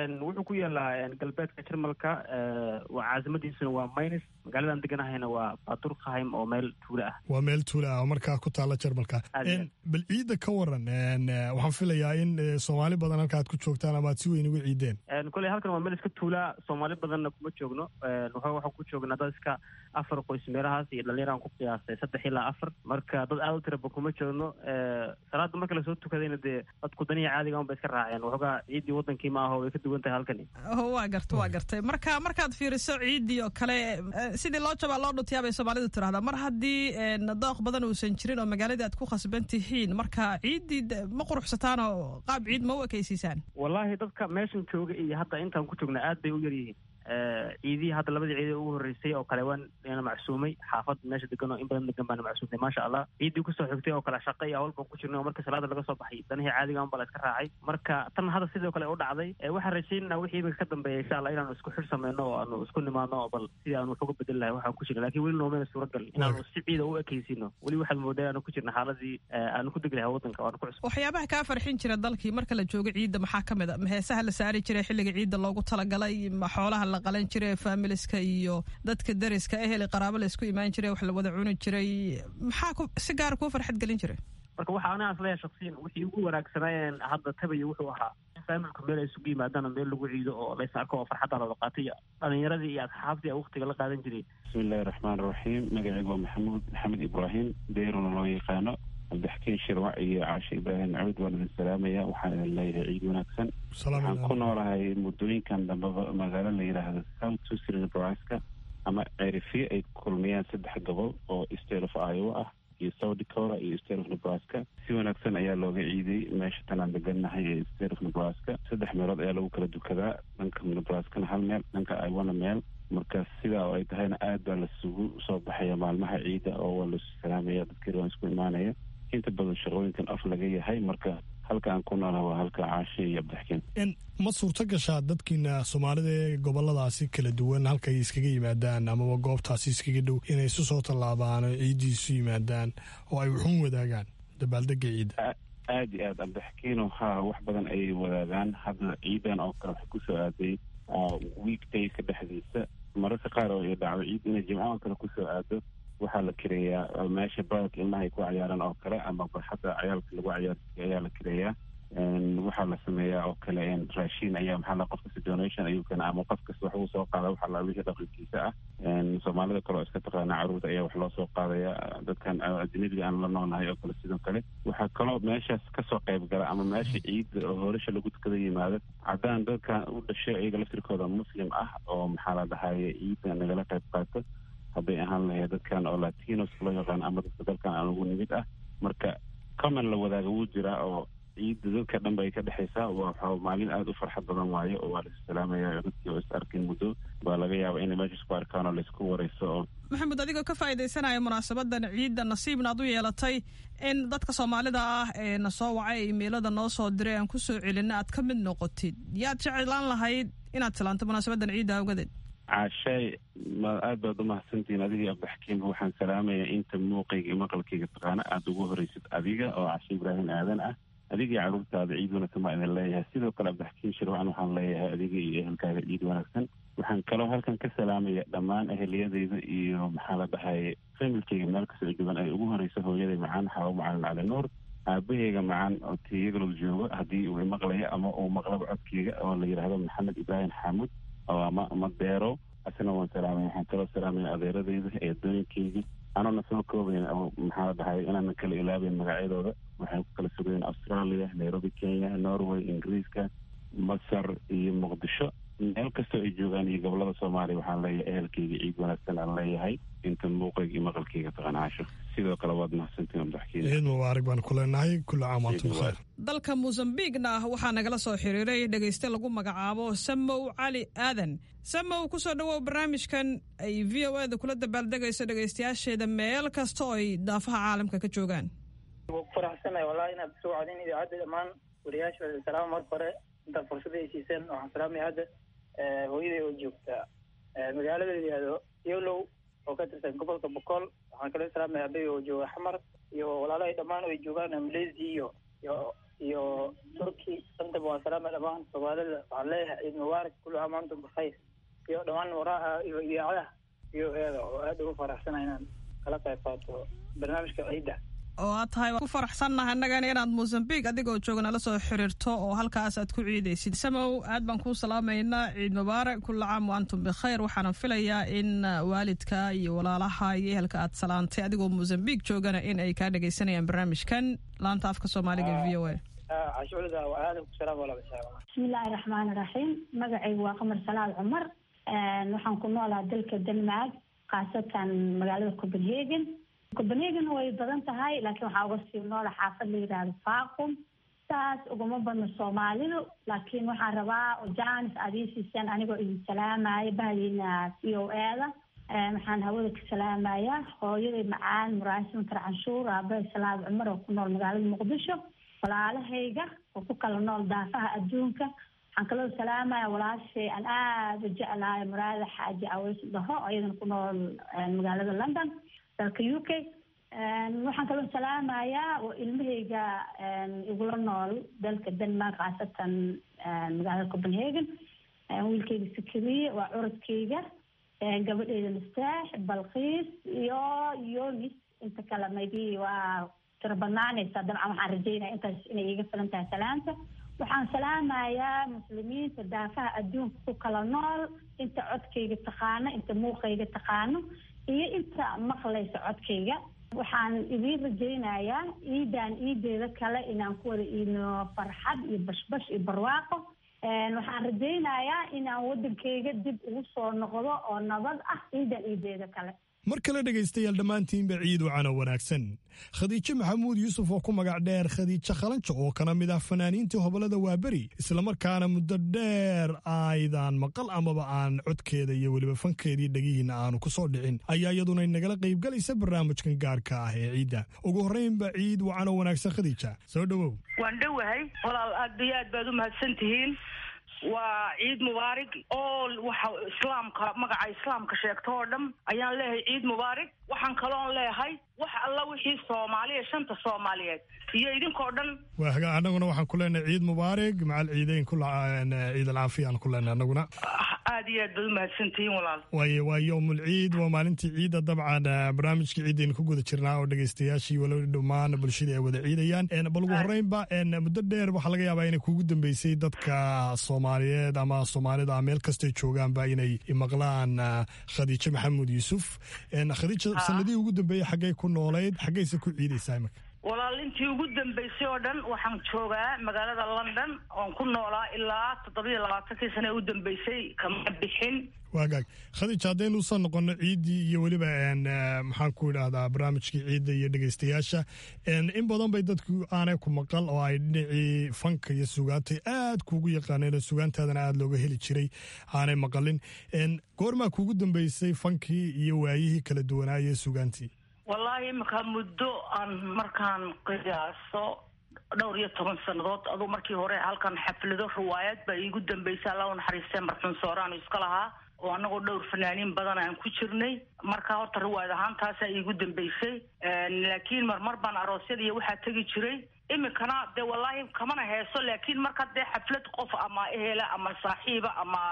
Speaker 7: wuxuu ku yaalaa galbeedka jarmalka waa caasimadiisuna waa maynis magaaladan deganahayna waa baturkheim oo meel tuulo ah
Speaker 1: waa meel tuula ah oo markaa ku taala jarmalka bal ciidda ka waran waxaan filayaa in soomaali badan halka aad ku joogtaan ama aad si weyn uga ciideen
Speaker 7: koley halkan waa meel iska tuulaa soomaali badanna kuma joogno waxaan ku joognaa dad iska afar qoys meelahaas iyo dhalinyaraan ku qiyaastay saddex ilaa afar marka dad aad u tiraba kuma joogno salaada marka lasoo tukadayna dee dadku daniya caadiga un bay iska raaceen waxoogaa ciiddii wadankii ma aho way ka duwan tahay halkani
Speaker 23: waa garta waa gartay marka markaad fiiriso ciiddii oo kale sidii loo jabaa loo dhuntiyaa bay soomaalidu tirahdaa mar haddii dooq badan uusan jirin oo magaaladii aad ku khasban tihiin marka ciiddii ma quruxsataan oo qaab ciid ma u ekaysiisaan
Speaker 7: wallaahi dadka meeshan jooga iyo hadda intaan ku joogna aad bay u yar yihiin ciidihii hadda labadii ciidee ugu horreysay oo kale waan na macsuumay xaafad meesha degan oo in badan degan baana macsuumtay maasha allah ciiddii kusoo xigtay oo kale shaqa iyo awal baan ku jirnay oo marka salaada laga soo baxay danihii caadiga un baa la iska raacay marka tan hadda sidoo kale u dhacday waxaan rajaynaa wixii iminka ka dambeeya insha allah inaanu isku xir sameyno oo aanu isku nimaadno oo bal sidii aanu wax uga bedel lahay waxaan ku jirna lakin weli noomeyna suuragal inaanu si ciida u ekeysino weli waxaad moodaa inaanu ku jirna xaaladii aanu ku degi lahay waddanka waanu ku cusub
Speaker 23: waxyaabaha kaa farxin jira dalkii marka la joogo ciidda maxaa ka mid a heesaha la saari jiray xilliga ciidda loogu talagalay ma xoolaha la qalan jiray faamiliska iyo dadka dariska ehel qaraabo la isku imaan jiray wax la wada cuni jiray maxaa si gaara kuu farxad gelin jiray
Speaker 7: marka waxa aniga asleeya shaksiyan wixii ugu wanaagsanaayen hadda tabaya wuxuu ahaa in faamilku meel ay isugu yimaadaan oo meel lagu ciido oo lays arko oo farxadda lala qaatay dhalinyaradii iyo asxaabtii waqtiga la qaadan jiray
Speaker 4: bismillahi raxmaan raxiim magacaygu waa maxamuud maxamed ibraahim deyruna loo yaqaano cabdixakiin shirwac iyo caashe ibraahim cabid waan idin salaamaya waxaan idin leeyahay ciid wanaagsan waxaan ku noolahay muddooyinkan dambeba magaalo la yidhaahdo south tucson nebraska ama ceerifiye ay kulmiyaan saddex gobol oo state of iowa ah iyo south dakota iyo state of nebraska si wanaagsan ayaa looga ciiday meesha tanaan degannahay ee state of nebraska saddex meelood ayaa lagu kala dukadaa dhanka nebraskana hal meel dhanka iwana meel marka sidaa oo ay tahayna aad baa lasugu soo baxaya maalmaha ciidda oo waa lasu salaamaya dadkii waan isku imaanaya inta badan shaqooyinkan af laga yahay marka halka aan ku noolaha waa halka caashe iyo cabdixakiin
Speaker 1: ma suurto gashaa dadkiina soomaalida ee goboladaasi kala duwan halkay iskaga yimaadaan amaba goobtaasi iskaga dhow inay isu soo tallaabaan oo ciiddii isu yimaadaan oo ay wuxuun wadaagaan dabaaldega ciidda
Speaker 4: aad iyo aad cabdixakiino haa wax badan ayay wadaagaan hadda ciidan oo kale waxay kusoo aaday weekdayska dhexdiisa mararka qaar oo ay dhacdo ciid inay jimco oo kale kusoo aado waxaa la kireeyaa meesha baadka ilmaha ay ku cayaaran oo kale ama barxadda cayaalka lagu cayaarsiiyo ayaa la kireeyaa waxaa la sameeyaa oo kale raashin ayaa maxaa la qof kasta donation ayuu keena ama qof kasta wax uu soo qaada waxaa la wixii dhaqankiisa ah soomaalida kale oo iska taqaana carruurta ayaa wax loo soo qaadaya dadkan ajnabiga aan la noolnahay oo kale sidoo kale waxaa kaloo meeshaas kasoo qayb gala ama meesha ciidda oo horesha lagu tukada yimaado caddaan dadkan u dhashay iyaga laftirkooda muslim ah oo maxaa la dhahaye ciidda nagala qayb qaato hadday ahaan lahayd dadkan oo latinos loo yaqaan ama dadka dalkan aan ugu nimid ah marka common la wadaaga wuu jiraa oo ciidda dadka dhan bay ka dhexaysaa waa maalin aada u farxad badan waayo oo waa lais salaamaya dadkii oo is arkin muddo baa laga yaaba inay meesha isku arkaan oo laisku wareyso oo
Speaker 23: maxamed adigoo ka faa'iidaysanaya munaasabadan ciidda nasiibna ad u yeelatay in dadka soomaalida ah ee na soo wacay imeilada noo soo diray aan kusoo celinna aad ka mid noqotid yaad jeclaan lahayd inaad salaanto munaasabadan ciidda awgadeed
Speaker 4: caashaay ma aad baad umahadsantihiin adiga iyo abdixakiim waxaan salaamayaa inta muuqayga iyo maqalkayga taqaana aada ugu horeysid adiga oo cashe ibraahim aadan ah adiga iyo carruurtaada ciid wanaagsan baa idin leeyahay sidoo kale abdixakiim shirwacan waxaan leeyahay adiga iyo ehelkaaga ciid wanaagsan waxaan kaloo halkan ka salaamaya dhammaan eheliyadayda iyo maxaa la dhahaye familkayga meel kastoo joogan ay ugu horeysa hooyaday macaan xaabo macalin cali nuur aabaheyga macaan oo tiyagalow joogo haddii uu imaqlayo ama uu maqlaba codkeyga oo la yidhaahdo maxamed ibraahim xamuud oo ama ama deero asna waan salaamaya waxaan kaloo salaamaya adeeradayda eedooyinkeyga anoona soo koobayn maxaa la dhahay inaanan kala ilaabayn magacyadooda waxay ku kala sugayen australia nairobi kenya norway ingiriiska masar iyo muqdisho meel kastoo ay joogaan iyo gobolada soomaaliya waxaan leeyahay ehelkeyga ciid wanaagsan aan leeyahay inta muuqayga iyo maqalkeyga taqanaasho sidoo kale waad mahadsantiin abdaxkiin
Speaker 1: ciid mubaarak baan ku leenahay kulli caam waantum khayr
Speaker 23: dalka mosambiqna waxaa nagala soo xiriiray dhegayste lagu magacaabo samow cali aadan samow kusoo dhawow barnaamijkan ay v o eda kula dabaaldegayso dhegaystayaasheeda meel kasta oo ay daafaha caalamka ka joogaan
Speaker 8: waa ku faraxsanahay wallahi inaad soo wacdin idaacadda dhammaan wariyaasha salaam marka hore intaad fursada ay siiseen waxaan salaamaya hadda hooyaday oo joogta magaalada la yihahdo yolow oo ka tirsan gobolka bokool waxaan kala salaamaya abey oo jooga xamar iyo walaalahay dhammaan oo ay joogaan maleysia iyo iyo iyo turkey intaba waan salaama dhammaan soomaalida waxaan leeyahay ciid mubaarak kullu caam wa antum bikhayr iyo dhammaan waraaha iyo idaacadaha iyo eeda oo aad ugu faraxsana inaan kala qayb qaato barnaamijka ciidda
Speaker 23: oo aad tahay ku faraxsannahay annagana inaad mosambiq adigoo jooga nala soo xiriirto oo halkaas aad ku ciidaysid samow aad baan kuu salaamaynaa ciid mubaarak kulla caam wa antum bikhayr waxaana filayaa in waalidka iyo walaalaha iyo ehelka aad salaantay adigoo mosambiq joogana in ay kaa dhegaysanayaan barnaamijkan laanta afka soomaaliga v o a
Speaker 8: cashuulada waa aadan ku salaam walaal
Speaker 9: bismillaahi raxmaani raxiim magacaygu waa qamar salaad cumar waxaan ku noolaa dalka denmark khaasatan magaalada copenhagen copenhagen way badan tahay laakiin waxaa uga sii noola xaafad la yidhaahdo faaqum saas uguma badno soomaalidu laakiin waxaan rabaa janis aad ii siiseen anigoo idin salaamaya bahdiina c o eda waxaan hawada ka salaamayaa hooyaday macaan muraasin tar canshuur aabahay salaad cumar oo ku nool magaalada muqdisho walaalahayga oo ku kala nool daafaha adduunka waxaan kaloo salaamaya walaashay aan aada u jeclahay muraada xaaji aweys dhaho ayadana ku nool magaalada london dalka u k waxaan kaloo salaamayaa oo ilmahayga igula nool dalka denmark khaasatan magaalada copenhagen wiilkayga sikiriye waa curadkayga gabadheyda mastaax balkiis iyo yonis inta kale maybe waa tiro badnaanaysa dabcan waxaan rajeynaya intaas inay iiga filan tahay salaanta waxaan salaamayaa muslimiinta daafaha adduunka ku kala nool inta codkayga taqaano inta muuqayga taqaano iyo inta maqlaysa codkayga waxaan idiin rajaynayaa ciidan ciideeda kale inaan ku wada iidno farxad iyo bashbash iyo barwaaqo waxaan rajaynayaa inaan waddankayga dib ugu soo noqdo oo nabad ah ciidan ciideeda kale
Speaker 1: mar kale dhegaystayaal dhammaantiinba ciid wacana wanaagsan khadiijo maxamuud yuusuf oo ku magac dheer khadiijo khalanjo oo kana mid ah fanaaniintii hobolada waaberi islamarkaana muddo dheer aydaan maqal amaba aan codkeeda iyo weliba fankeedii dhegihiinna aanu ku soo dhicin ayaa iyaduna nagala qaybgalaysa barnaamijkan gaarka ah ee ciidda ugu horraynba ciid wacano wanaagsan khadiija soo dhowow
Speaker 3: waan dhowahay walaal aad iyo aad baad u mahadsan tihiin waa ciid mubaarig oo waxa islaamka magaca islaamka sheegto oo dhan ayaan leeyahay ciid mubaarig waxaan kaloon leeyahay wax alla wixii soomaaliya shanta soomaaliyeed iyo idinkoo dhan
Speaker 1: waa hagaa annaguna waxaan ku leenahay ciid mubaarig macal ciideyn ku ciid alcaafiya aan ku leenahay annaguna
Speaker 3: aad iyo aad baad u mahadsantihiin walaal
Speaker 1: waayo waa yowmul ciid waa maalintii ciidda dabcan barnaamijkii ciidaynu ku guda jirnaa oo dhegaystayaashii walow dhammaan bulshadii ay wada ciidayaan bal ugu horreynba muddo dheer waxaa laga yaabaa inay kugu dambeysay dadka soomaaliyeed ama soomaalida meel kastay joogaanba inay maqlaan khadiijo maxamuud yuusuf khadiija sanadihii ugu dambeeyey xaggay ku noolayd xaggayse ku ciidaysaa imika
Speaker 3: walaal intii ugu dambeysay oo dhan waxaan joogaa magaalada london oon ku noolaa ilaa toddobiyo labaatankii sane u dambeysay kama bixin
Speaker 1: waagaag khadiija haddaynu usoo noqono ciiddii iyo weliba maxaan ku idhaahdaa barnaamijkii ciidda iyo dhegaystayaasha in badan bay dadku aanay ku maqal oo ay dhinacii fanka iyo sugaantay aad kuugu yaqaaneen oo sugaantaadana aada looga heli jiray aanay maqalin goormaa kuugu dambeysay fankii iyo waayihii kala duwanaaye sugaantii
Speaker 3: wallaahi iminka muddo aan markaan qiyaaso dhowr iyo toban sannadood aduu markii hore halkan xaflado riwaayad baa iigu dambeysay alla u naxariistee marxuun sooraanu iska lahaa oo annagoo dhowr fanaaniin badan aan ku jirnay marka horta riwaayad ahaan taasaa iigu dambeysay laakiin marmar baan aroosyada iyo waxaa tegi jiray iminkana dee wallaahi kamana heeso laakiin marka dee xaflad qof ama ehela ama saaxiiba ama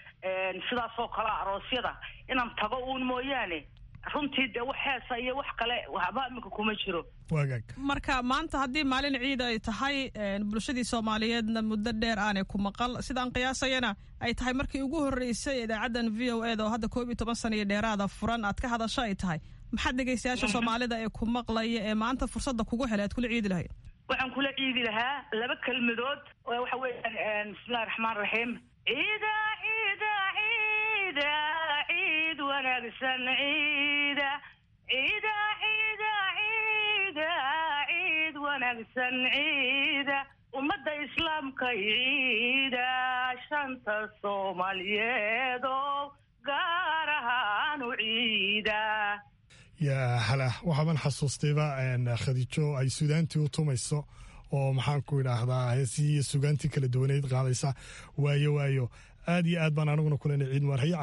Speaker 3: sidaas oo kale aroosyada inaan tago uun mooyaane runtii dee wax heesa iyo wax kale waxba iminka kuma jiro
Speaker 1: waagaag
Speaker 23: marka maanta haddii maalin ciid ay tahay bulshadii soomaaliyeedna muddo dheer aanay ku maqal sidaan qiyaasayana ay tahay markii ugu horreysay idaacaddan v o eda oo hadda koob iyo toban sana iyo dheeraada furan aad ka hadasho ay tahay maxaad dhegaystayaasha soomaalida ee ku maqlaya ee maanta fursadda kugu helay aad kula ciidi lahayd
Speaker 3: waxaan kula ciidi lahaa laba kelmadood oo waxa weeyaan bismillahi raxmaan raxiim ciida ciida ciida ciid wanaagsan ciida ciida ciida ciida ciid wanaagsan ciida ummadda islaamka ciida shanta soomaaliyeed oo gaar ahaan u ciida
Speaker 1: yaa hala waxaaban xasuustayba khadiijo ay suudaantii u tumayso oo maxaan ku idhaahdaa heesihii iyo sugaantii kala duwaneyd qaadaysa waayo waayo aad iyo aad baan aniguna kulena ciid mubaar haye caash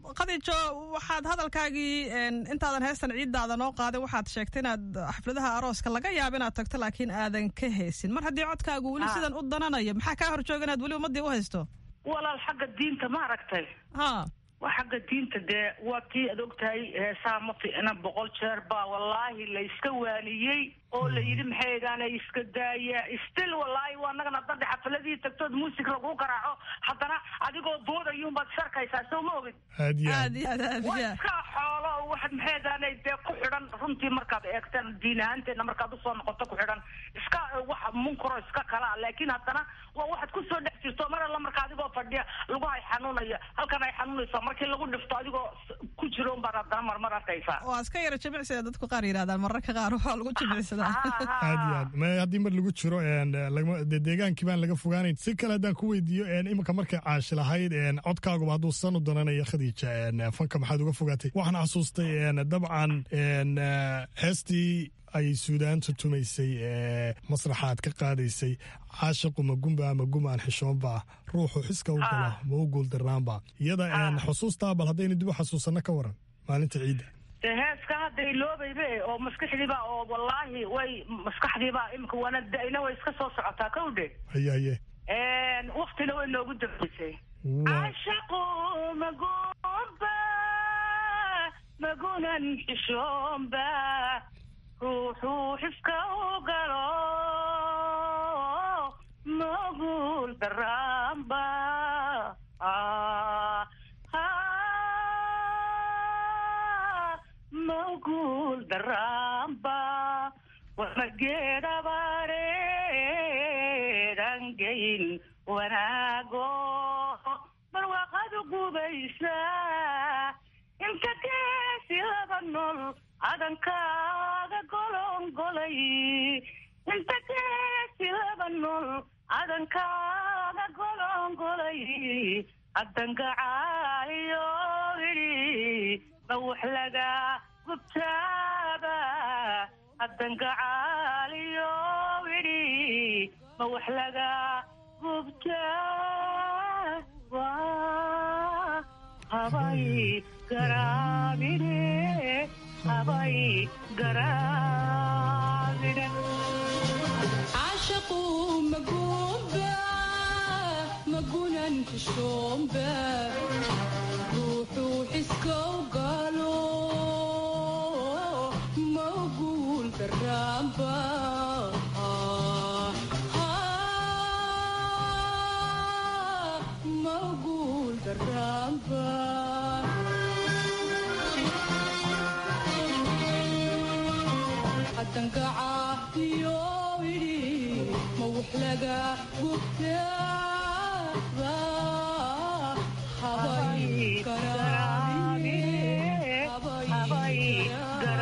Speaker 23: khadiijo waxaad hadalkaagii intaadan heestan ciiddaada noo qaadin waxaad sheegtay inaad xafladaha arooska laga yaabo inaad tagto laakiin aadan ka haysin mar haddii codkaagu weli sidan u dananayo maxaa kaa horjooga inaad weli ummadii u haysto
Speaker 3: walaal xagga diinta ma aragtay
Speaker 23: ha
Speaker 3: waa xagga diinta dee waa tii aad ogtahay heesaha ma fiicna boqol jeer baa wallaahi la iska waaniyey oo la yidhi maxay egaana iska daaya stil wallaahi waa anagana dadda xafaladii tagtood muusig lagu garaaco haddana adigoo boodayuunbaad sharkaysaa soo ma ogid
Speaker 1: aad iyo
Speaker 23: aad iyo aad aad
Speaker 3: waa
Speaker 23: iyo aad
Speaker 3: iska xoolo oo waxaad maxay egaanay dee ku xidhan runtii markaad eegtaan diin ahaanteedna markaad usoo noqoto ku xidhan iska wax munkaro iska kala ah laakiin haddana waa waxaad kusoo dhex jirto mar alla marka adigoo fadhiya lagu hay xanuunaya halkan ay xanuunaysaa markii lagu dhifto adigoo s- ku jiro unbaad haddana marmar arkaysaa
Speaker 23: waa iska yara jimicsiga dadku qaar yidhahdaan mararka qaar waxaa lagu jimicsadaa
Speaker 1: aad iyo aad ma haddii mar lagu jiro een, lagama- dee deegaankii baan laga fogaanayn si kale haddaan ku weydiiyo een, iminka markay caashi lahayd een, codkaaguba hadduu san u dananayo khadiija een, fanka maxaad uga fogaatay waxaan xasuustay een, dabcan een, eh, heestii ay suudaanta tumaysay ee masraxaad ka qaadaysay caashiqu ma gumba ama gum aan xishoonba ruuxu xiska u galo ma u guuldarnaanba iyada een, xusuustaa bal haddaynu dib u xasuusanno ka waran maalinta ciidda
Speaker 3: dee heeska hadda iloobaybe oo maskaxdiiba oo wallaahi way maskaxdiiba imika waana da-ina way iska soo socotaa kowdhe
Speaker 1: haye haye
Speaker 3: waktina way noogu dambaysay
Speaker 1: Waa-
Speaker 3: cashaqu magumba magunan xishoomba ruuxuu xiska u galo magul daraamba Ah, ah, magul daraamba wamageedhabareerangayn wanaago barwaaqadu gubaysa inta geesi laba nool cadankaaga golongolay inta geesi laba nool cadankaaga golongolay addangacaayo idhi ma wax laga gubtaaba addangacaaliyo idhi ma wax laga gubtaaba habay garaabine habay garaabine
Speaker 10: عاشقو مقوبة مقونا حشومبة روحو حسكو قالوا موقول درامبة موقول درامبة حتنقع يويري موحلقة قبتابة حباي كرامي حباي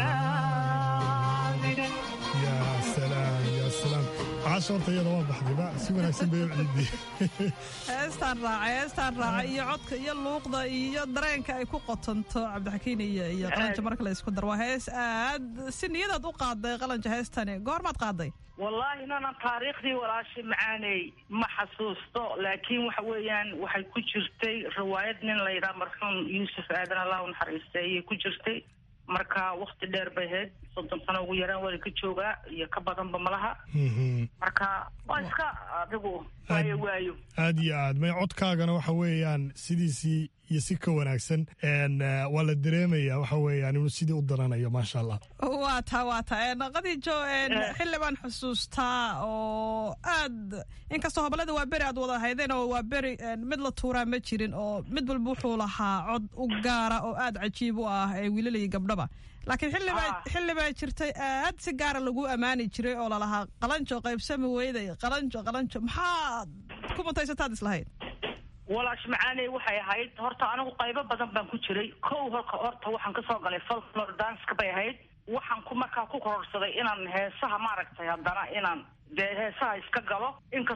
Speaker 1: yaa salaam yaa salaam caasha horta iyada waa baxdayba si wanaagsan bay u ciidii
Speaker 23: heestaan raacay heestaan raacay iyo codka iyo luuqda iyo dareenka ay ku qotonto cabdixakiin iyo iyo qalanja marka la isku dar waa hees aad si niyadaad u qaaday qalanja heestani goormaad qaaday
Speaker 3: wallaahi nanan taariikhdii walaashay macaaney ma xasuusto laakiin waxa weeyaan waxay ku jirtay riwaayad nin la yidhaha marxuum yuusuf aadan allah u naxariistay ayay ku jirtay marka wakti dheer bay ahayd soddon sano ugu yaraan waa ka joogaa iyo ka badanba malaha marka waa iska adigu waayo waayo
Speaker 1: aad iyo aad may codkaagana waxa weeyaan sidiisii iyo si ka wanaagsan een, eh, waa la dareemaya waxa weeyaan inuu sidii u daranayo maasha allah
Speaker 23: waa taa waa taa qadiijo xilli baan xusuustaa oo aad inkastoo hobolada waa beri aad wada haydeen oo waa beri mid la tuuraa ma jirin oo mid walba wuxuu lahaa cod u gaara oo aad cajiib u ah ee wiilal iyo gabdhaba laakiin xillibaa xilli baa jirtay aad si gaara lagu ammaani jiray oo lalahaa qalanjo qaybsami weyday qalanjo qalanjo maxaad ku mutaysataad islahayd
Speaker 3: walaash macaaney waxay ahayd horta anigu qaybo badan baan ku jiray kow holka horta waxaan kasoo galay folklore danska bay ahayd waxaan ku markaa ku kororsaday inaan heesaha maaragtay haddana inaan dee heesaha iska galo inkastoo codkii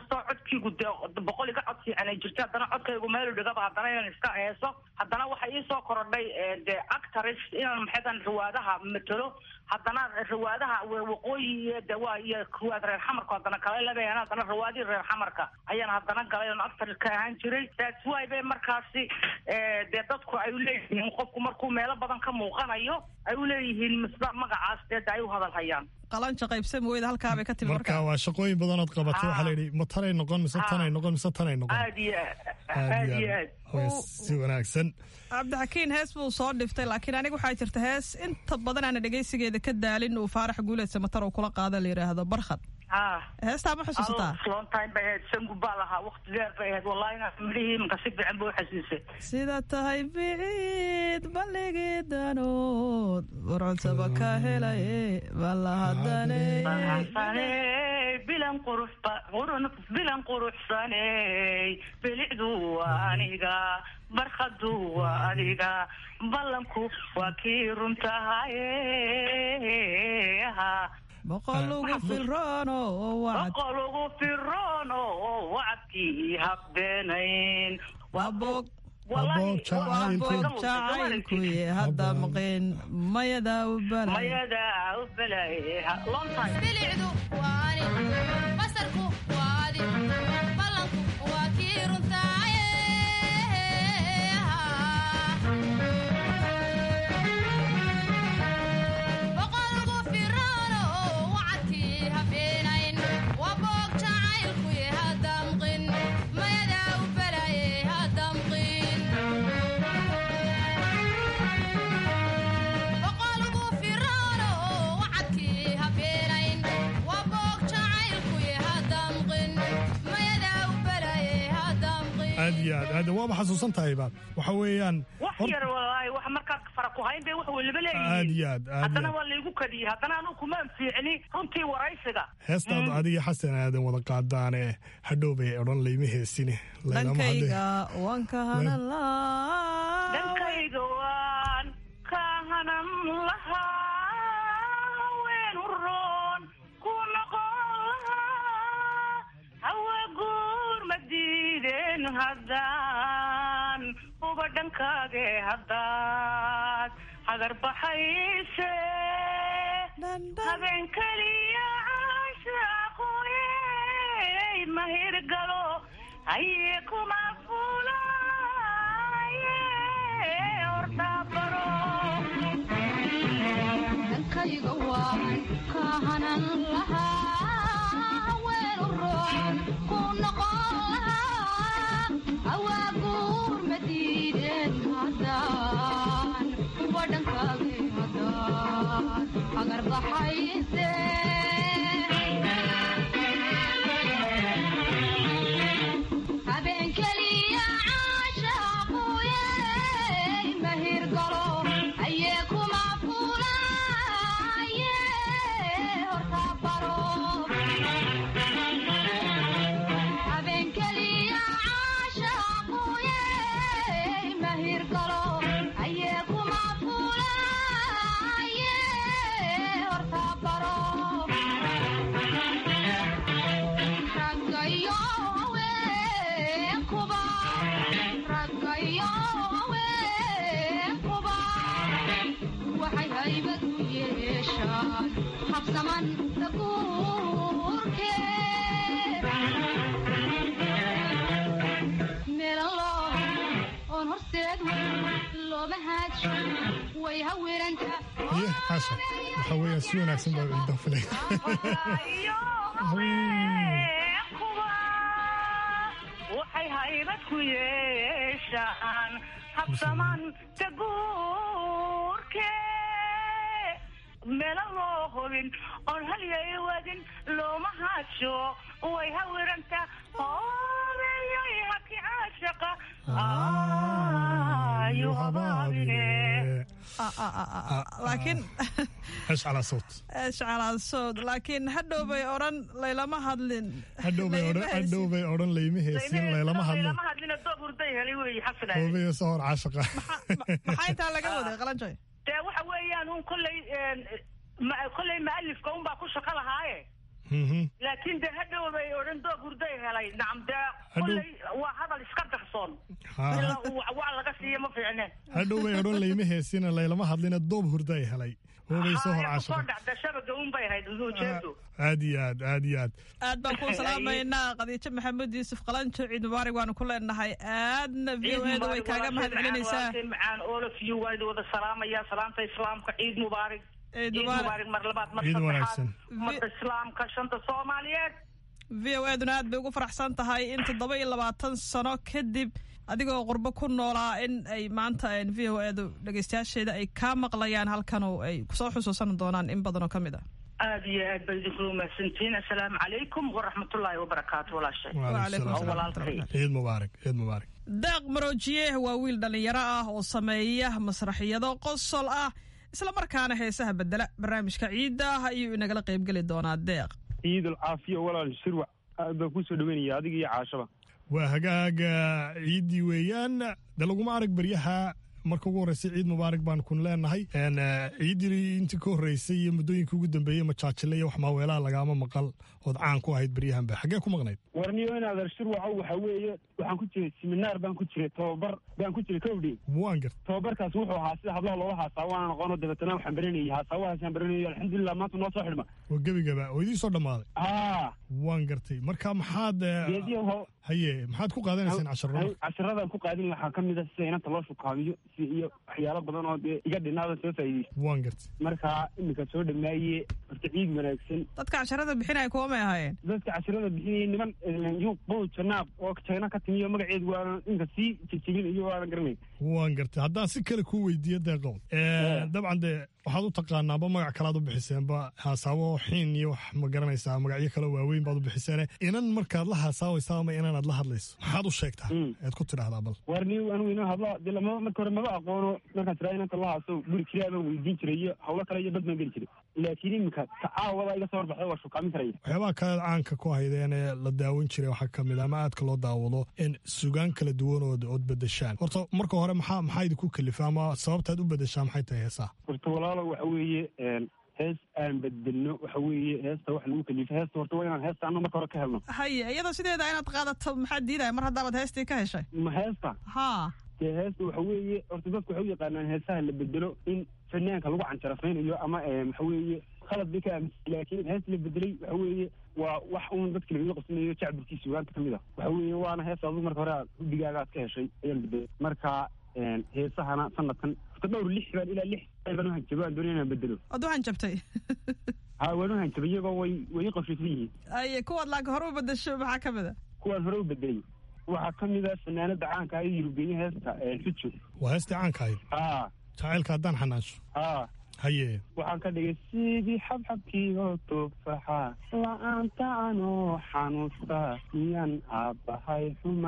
Speaker 3: codkiigu dee boqol iga cod fiican ay jirto haddana codkaygu meelu dhigaba haddana inaan iska heeso haddana waxay iisoo korodhay dee actors inaan maxaydan riwaadaha matalo haddana riwaadaha waqooyi iyo de waa iyo riwaad reer xamarka haddana kala leedayan haddana riwaadihii reer xamarka ayaan haddana galay oon actor ka ahaan jiray that's why bay markaasi dee dadku ay u leeyihiin qofku markuu meelo badan ka muuqanayo ay u leeyihiin misba magacaas dee de ay u hadal hayaan
Speaker 23: qalanja qaybsan weyda halkaabay ka timi
Speaker 1: marka waa shaqooyin badanood qabatay waxaa la yidhi ma tanay noqon mise tanay noqon mise tanay noqon
Speaker 3: aad iyo aad iyo aad
Speaker 1: Way si wanaagsan
Speaker 23: cabdixakiin hees buu soo dhiftay laakiin aniga waxaa jirta hees inta badan aana dhegaysigeeda ka daalin uu faarax guuleed samatar uu kula qaada la yidhaahdo barkhad heestaa ma xusuusataa
Speaker 3: long time bay ahayd sangu baa lahaa waqti dheer bay ahayd wallahi inaa midhihii imanka si fiican buu xasuusay
Speaker 23: sida tahay biciid balligii danood warcodsaba ka helaye balahadane
Speaker 3: bilan qurux bilan quruxsaney bilicdu waa aniga barkhadu waa adiga ballanku waa kii runtahaye
Speaker 23: boqol ugu firoono wacad
Speaker 3: boqol ugu firoono wacadkii habeenayn waa bog
Speaker 23: jacaylkuye hadda maqeen mayadaa u balay
Speaker 3: mayadaa u balay long time
Speaker 10: bilicdu waa ani basarku waa adi ballanku waa kii runtaaye boqol ugu firoono wacadkii habeenayn waa boog jacaylkuye hadda mqin mayadaa u balaye hadda mqin boqol ugu firoono wacadkii habeenayn waa boog jacaylkuye hadda mqin mayadaa u balaye hadda mqin
Speaker 1: aad iyo aad aad waaba xasuusan tahayba waxa weeyaan
Speaker 3: wax yar walaahi wax markaad fara ku hayn bay wax weliba
Speaker 1: aad
Speaker 3: leeyihiin
Speaker 1: iyo aad aad
Speaker 3: haddana
Speaker 1: iyo
Speaker 3: waa laygu kadiyey haddana anu kuma anfiicni runtii waraysiga
Speaker 1: heestaad adiga xasan aadan wada qaadaane hadhow bay odhan layma heesine laylama hadle
Speaker 23: dhankayga waan ka hanan lahaa
Speaker 3: dhankayga waan ka hanan lahaa haween uroon ku noqon lahaa hawa guur ma diideen haddaan uba dhankaage haddaad hagar baxayse habeen keliya caashaqoye mahir galo haye kuma fulaye ordabaro
Speaker 10: dhankayga waan ka hanan lahaa haween uroon ku noqon lahaa awaaguur ma diideen haddaan uba dhankaage haddaan agar baxayse habeen keliya caashaqoye mahir galo ayee kuma fulaye horta baro habeen keliya caashaqoye mahir galo ayee kuma fulaye horta baro raggayo haweenkuba raggayo haweenkuba waxay haybad u yeeshaan habsaman dabuurke meelalo oon horseed looma haajo way hawiranta
Speaker 1: iyo xaasha waxa weeyaan si wanaagsan baa inta filay
Speaker 3: waxay haybad ku yeeshaan habsaman dabuurke meelo loo hubin oon halyay wadin looma haajo way hawiranta hoobeyoy haki caashaqa ayu habaabine
Speaker 23: laakiin
Speaker 1: hees calaa sawt
Speaker 23: shacalaasod laakiin hadhow bay odhan laylama hadlin
Speaker 1: hadhow bay odhan hadhow bay odhan layma heesin laylama hadlin
Speaker 3: lama hadlina doob hurday helay weeye xasan
Speaker 1: hoobayo sahor caashaqa
Speaker 23: maxaa intaa laga waday qalanjoy
Speaker 3: dee waxa weeyaan un kolley ma- kolley maalifka unbaa ku shaqo lahaaye laakiin de hadhow bay odhan doog hurday helay nacam dee
Speaker 1: Hadhow-
Speaker 3: kulley waa hadal iska darsoon
Speaker 1: Ha.
Speaker 3: ilaa uu waa laga siiya ma fiicne
Speaker 1: hadhow bay odhan layma heesina laylama hadlina doob hurda ay helay hoobay soo hor
Speaker 3: Haya, kusoo
Speaker 1: caashiqa
Speaker 3: dhacda shabaga un bay ahayd ujeedu
Speaker 1: aad iyo aad aad iyo aad
Speaker 23: aad baan kuu salaamaynaa khadiijo maxamed yuusuf qalanjo ciid mubaarig waanu ku leenahay aadna v o eda way kaaga mahad celinaysaa
Speaker 3: macaan all of you waa idin wada salaamaya salaamta islaamka ciid mubaarig
Speaker 23: Ciid
Speaker 3: ciid
Speaker 23: mubaarak.
Speaker 3: mubaarig mar labaad mar
Speaker 23: Ciid
Speaker 3: saddexaad
Speaker 23: wanaagsan.
Speaker 3: ummadda islaamka shanta soomaaliyeed
Speaker 23: v o eduna aad bay ugu faraxsan tahay in toddoba iyo labaatan sano kadib adigoo qurbo ku noolaa in ay maanta v o edu dhegeystayaasheeda ay kaa maqlayaan halkan oo ay kusoo xusuusan doonaan in badan oo ka mid ah
Speaker 3: aad iyo aad bay idinkula mahadsantihiin assalaamu calaykum waraxmatullaahi wabarakaatu walaashay
Speaker 23: Waalaikum
Speaker 3: oo
Speaker 23: salaam.
Speaker 3: walaalkay
Speaker 1: ciid mubaarak ciid mubaarak
Speaker 23: daaq maroojiye waa wiil dhallinyaro ah oo sameeya masraxiyado qosol ah isla markaana heesaha bedela barnaamijka ciidda ah ayuu inagala qaybgeli doonaa deeq
Speaker 11: ciidul caafiya walaal shirwac aad baan kusoo dhaweynaya adiga iyo caashaba
Speaker 1: waa hagaaga ciiddii weeyaan de laguma arag baryaha marka ugu horreysay ciid mubaarak baan kun leenahay Een, eh, ciiddii intii ka horreysay iyo muddooyinka ugu dambeeyey majaajile iyo wax maaweelaha lagaama maqal ood caan ku ahayd baryahanba xaggee ku maqnayd
Speaker 11: warniyo inaad shirwaco waxa weeye waxaan ku jiray siminaar baan ku jiray tababar baan ku jiray kowdhi
Speaker 1: waan garta
Speaker 11: tababarkaas wuxuu ahaa sida hablaha looga haasaawaana noqono dabeetana waxaan baranayay haasaawahaasaan baranayay alxamdulilah maanta noo soo xidhma
Speaker 1: waa gebigaba oo idiin soo dhammaaday
Speaker 11: haa
Speaker 1: waan gartay marka maxaad eh,
Speaker 11: geediyo ho
Speaker 1: haye maxaad ku qaadanaysaan casharada
Speaker 11: casharadaan ku qaadin waxaa ka mid a sida inanta loo shukaabiyo si iyo waxyaalo badan oo dee iga dhinaadan soo faa'iideysa
Speaker 1: waan gartay
Speaker 11: marka iminka soo dhamaaye horta ciid wanaagsan
Speaker 23: dadka casharada bixinaya kuwa may ahaayeen
Speaker 11: dadka casharada bixinayay niman yuuq bow janaab oo jayna ka timiyo magaceedu waana inka sii jejebin iyo waanan garanay
Speaker 1: waan gartay haddaan si kale kuu weydiiyo deeqow Eh, dabcan dee waxaad u taqaanaaba magac kalaad u bixiseenba haasaabo xiin iyo wax ma garanaysaa magacyo kale waaweyn baad u bixiseene inan markaad la haasaabaysa ama inanaad la hadlayso maxaad u sheegtaa ead ku tidhahdaa bal
Speaker 11: warniyo anigu ina hadla dee lama marka hore maba aqoono markaan tiraa inanta la haaso guri kiraa baan weydiin jiray iyo hawlo kale iyo bad baan geli jiray laakiin iminka tacaawada iga soo horbaxda waa shukaamin karaya
Speaker 1: waxyaabaha kale caanka ku haydeen ee la daawan jiray waxaa ka mid a ama aadka loo daawado in sugaan kala duwan ood ood bedeshaan horta marka hore maxaa maxaa idinku kalifa ama sababtaad u bedeshaa maxay tahay heesaha
Speaker 11: horta walaalo waxa weeye hees aan bedelno waxa weeye heesta wax lagu kalifa heesta horta waa inaan heesta anna marka hore ka helno
Speaker 23: haye iyadoo sideeda inaad qaadato maxaa diidaya mar haddaabaad heestii ka heshay
Speaker 11: ma heesta
Speaker 23: haa
Speaker 11: dee heesta waxa weeye horta dadku waxay u yaqaanaan heesaha la bedelo in fanaanka lagu canjarafaynayo ama eh, waxa weeye khalad bay ka aaminsan laakiin hees la bedelay waxa weeye waa wax uun dadka lagaga qabsanayo jacburkiisa sugaanta ka mid a waxa weeye waana hees adigu marka hore aad hubigaaga aad ka heshay ayaan bedelay marka een, heesahana sanadkan horta dhowr lix baan ilaa lix baan u hanjabo aan doonaya inaan bedelo
Speaker 23: waad u hanjabtay
Speaker 11: ha waan u hanjabay iyagoo way way i qorshaysan yihiin
Speaker 23: haye kuwaad laakiin hore u bedasho maxaa ka mid a
Speaker 11: kuwaan hore u bedelay waxaa ka mid a fanaanada caanka ah ee yurubgeeye heesta een, xujo
Speaker 1: waa heestii caanka ahayd
Speaker 11: haa
Speaker 1: jacaylka haddaan xanaasho
Speaker 11: haa
Speaker 1: haye
Speaker 11: waxaan ka dhigay sidii xabxabkii oo tufaxa la-aanta anoo xanuusta miyaan aabbahay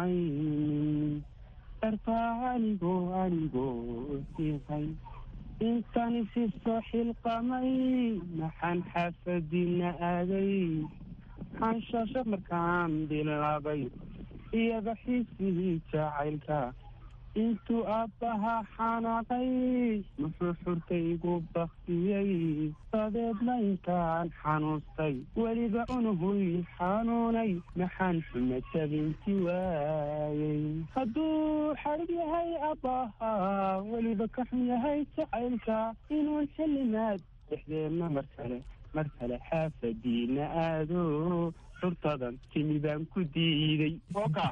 Speaker 11: xumaynin dartaa anigoo anigoo sihay intani si soo xilqamay maxaan xaafadiina aaday xanshasho markaan bilaabay iyada xiisigii jacaylka intuu aabbaha xanaaqay muxuu xurkaygu baktiyey dabeedna intaan xanuustay weliba unuhuy xanuunay maxaan xuma jabinti waayey hadduu xadhig yahay aabbaha weliba ka xun yahay jacaylka inuu xillimaad dhexdeenna mar kale mar kale xaafadiina aado xurtadan timi baan ku diiday oka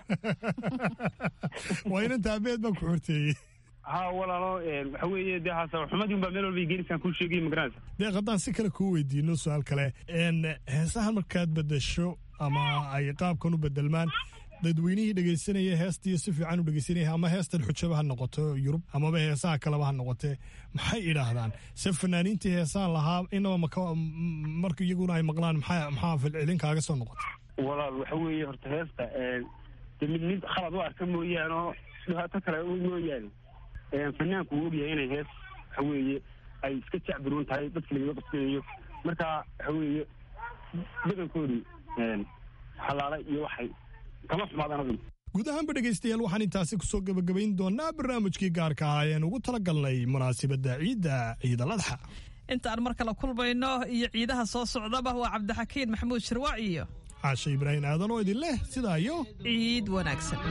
Speaker 1: waa inan taabeed baan ku xorteeyey
Speaker 11: ha walaalo waxa weeye dee haasa xumadii unbaa meel walba gelisaan kuu sheegay magaranaysa
Speaker 1: deeq haddaan si kale kuu weydiino su-aal kale n heesahan markaad bedesho ama ay qaabkan u bedelmaan dadweynihii dhegaysanaya heestii si fiican u dhegaysanaya ama heestan xujaba ha noqoto yurub amaba heesaha kaleba ha noqotee maxay idhaahdaan se fanaaniintii heesahan lahaa inaba maka marka iyaguna ay maqlaan maxaa maxaa filcilin kaaga soo noqota
Speaker 11: walaal waxa weeye horta heesta de mid mid khalad u arka mooyaane oo dhibaato kale mooyaane fanaanku wuu ogyahay inay hees waxa weeye ay iska jacbiruun tahay dadka lagaga qabsanayo marka waxa weeye badankoodii xalaala iyo waxay kama xumaadaan adigu
Speaker 1: guud ahaanba dhegaystayaal waxaan intaasi kusoo gebagabayn doonaa barnaamijkii gaarka ah ayaan ugu tala galnay munaasibadda ciidda ciidaladxa
Speaker 23: intaan mar kale kulmayno iyo ciidaha soo socdaba waa cabdixakiin maxamuud shirwac iyo
Speaker 1: caashe ibraahim aadan oo idin leh sidaa iyo
Speaker 23: ciid wanaagsan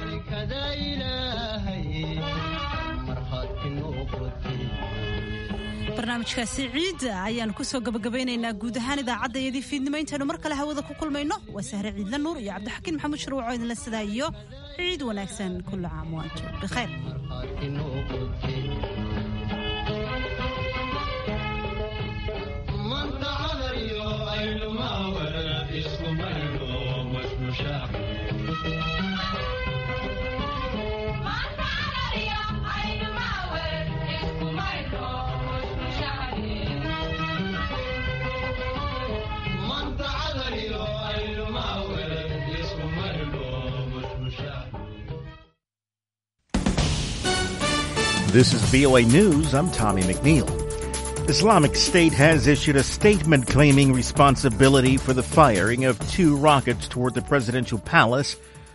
Speaker 2: barnaamijkaasi ciidda ayaanu kusoo gabagabaynaynaa guud ahaan idaacaddaiyadii fiidnimo intaynu mar kale hawada ku kulmayno waa sahre ciidla nuur iyo cabdixakiin maxamuud shirwac oo idinle sidaa iyo ciid wanaagsan kullu caam waantum bikhayr
Speaker 12: This is VOA News. I'm Tommy McNeil. Islamic State has issued a statement claiming responsibility for the firing of two rockets toward the presidential palace